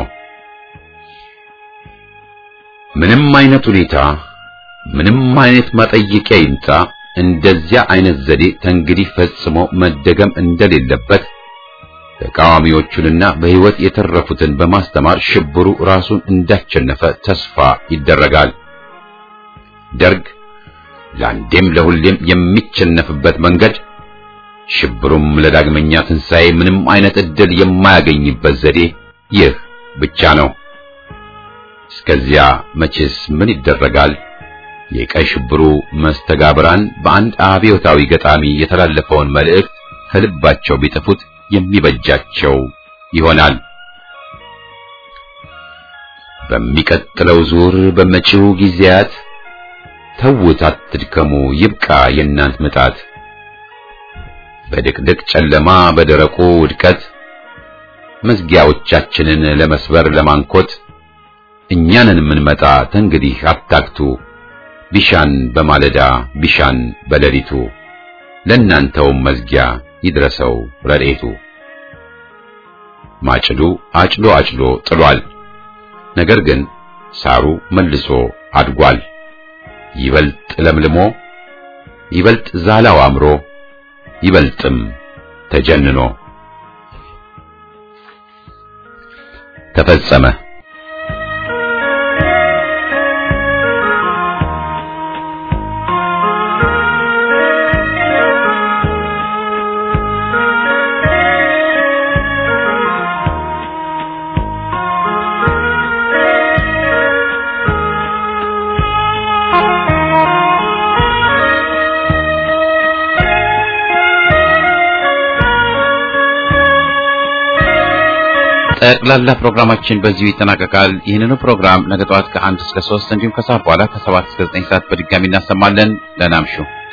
ምንም አይነት ሁኔታ፣ ምንም አይነት ማጠየቂያ ይምጣ፣ እንደዚያ አይነት ዘዴ ተንግዲህ ፈጽሞ መደገም እንደሌለበት ተቃዋሚዎቹንና በሕይወት የተረፉትን በማስተማር ሽብሩ ራሱን እንዳሸነፈ ተስፋ ይደረጋል። ደርግ ለአንዴም ለሁሌም የሚቸነፍበት መንገድ ሽብሩም ለዳግመኛ ትንሣኤ ምንም አይነት ዕድል የማያገኝበት ዘዴ ይህ ብቻ ነው። እስከዚያ መቼስ ምን ይደረጋል? የቀይ ሽብሩ መስተጋብራን በአንድ አብዮታዊ ገጣሚ የተላለፈውን መልእክት ከልባቸው ቢጥፉት የሚበጃቸው ይሆናል። በሚቀጥለው ዙር በመጪው ጊዜያት ተውት፣ አትድከሙ፣ ይብቃ የእናንት ምጣት በድቅድቅ ጨለማ በደረቁ ውድቀት መዝጊያዎቻችንን ለመስበር ለማንኮት እኛንን የምንመጣ ተንግዲህ አታክቱ ቢሻን በማለዳ ቢሻን በሌሊቱ ለእናንተውም መዝጊያ ይድረሰው ረድኤቱ። ማጭዱ አጭዶ አጭዶ ጥሏል። ነገር ግን ሳሩ መልሶ አድጓል። ይበልጥ ለምልሞ ይበልጥ ዛላው አምሮ ይበልጥም ተጀንኖ ተፈጸመ። ጠቅላላ ፕሮግራማችን በዚሁ ይጠናቀቃል። ይህንኑ ፕሮግራም ነገ ጠዋት ከአንድ እስከ ሶስት እንዲሁም ከሰዓት በኋላ ከሰባት እስከ ዘጠኝ ሰዓት በድጋሚ እናሰማለን። ደህና እምሹ።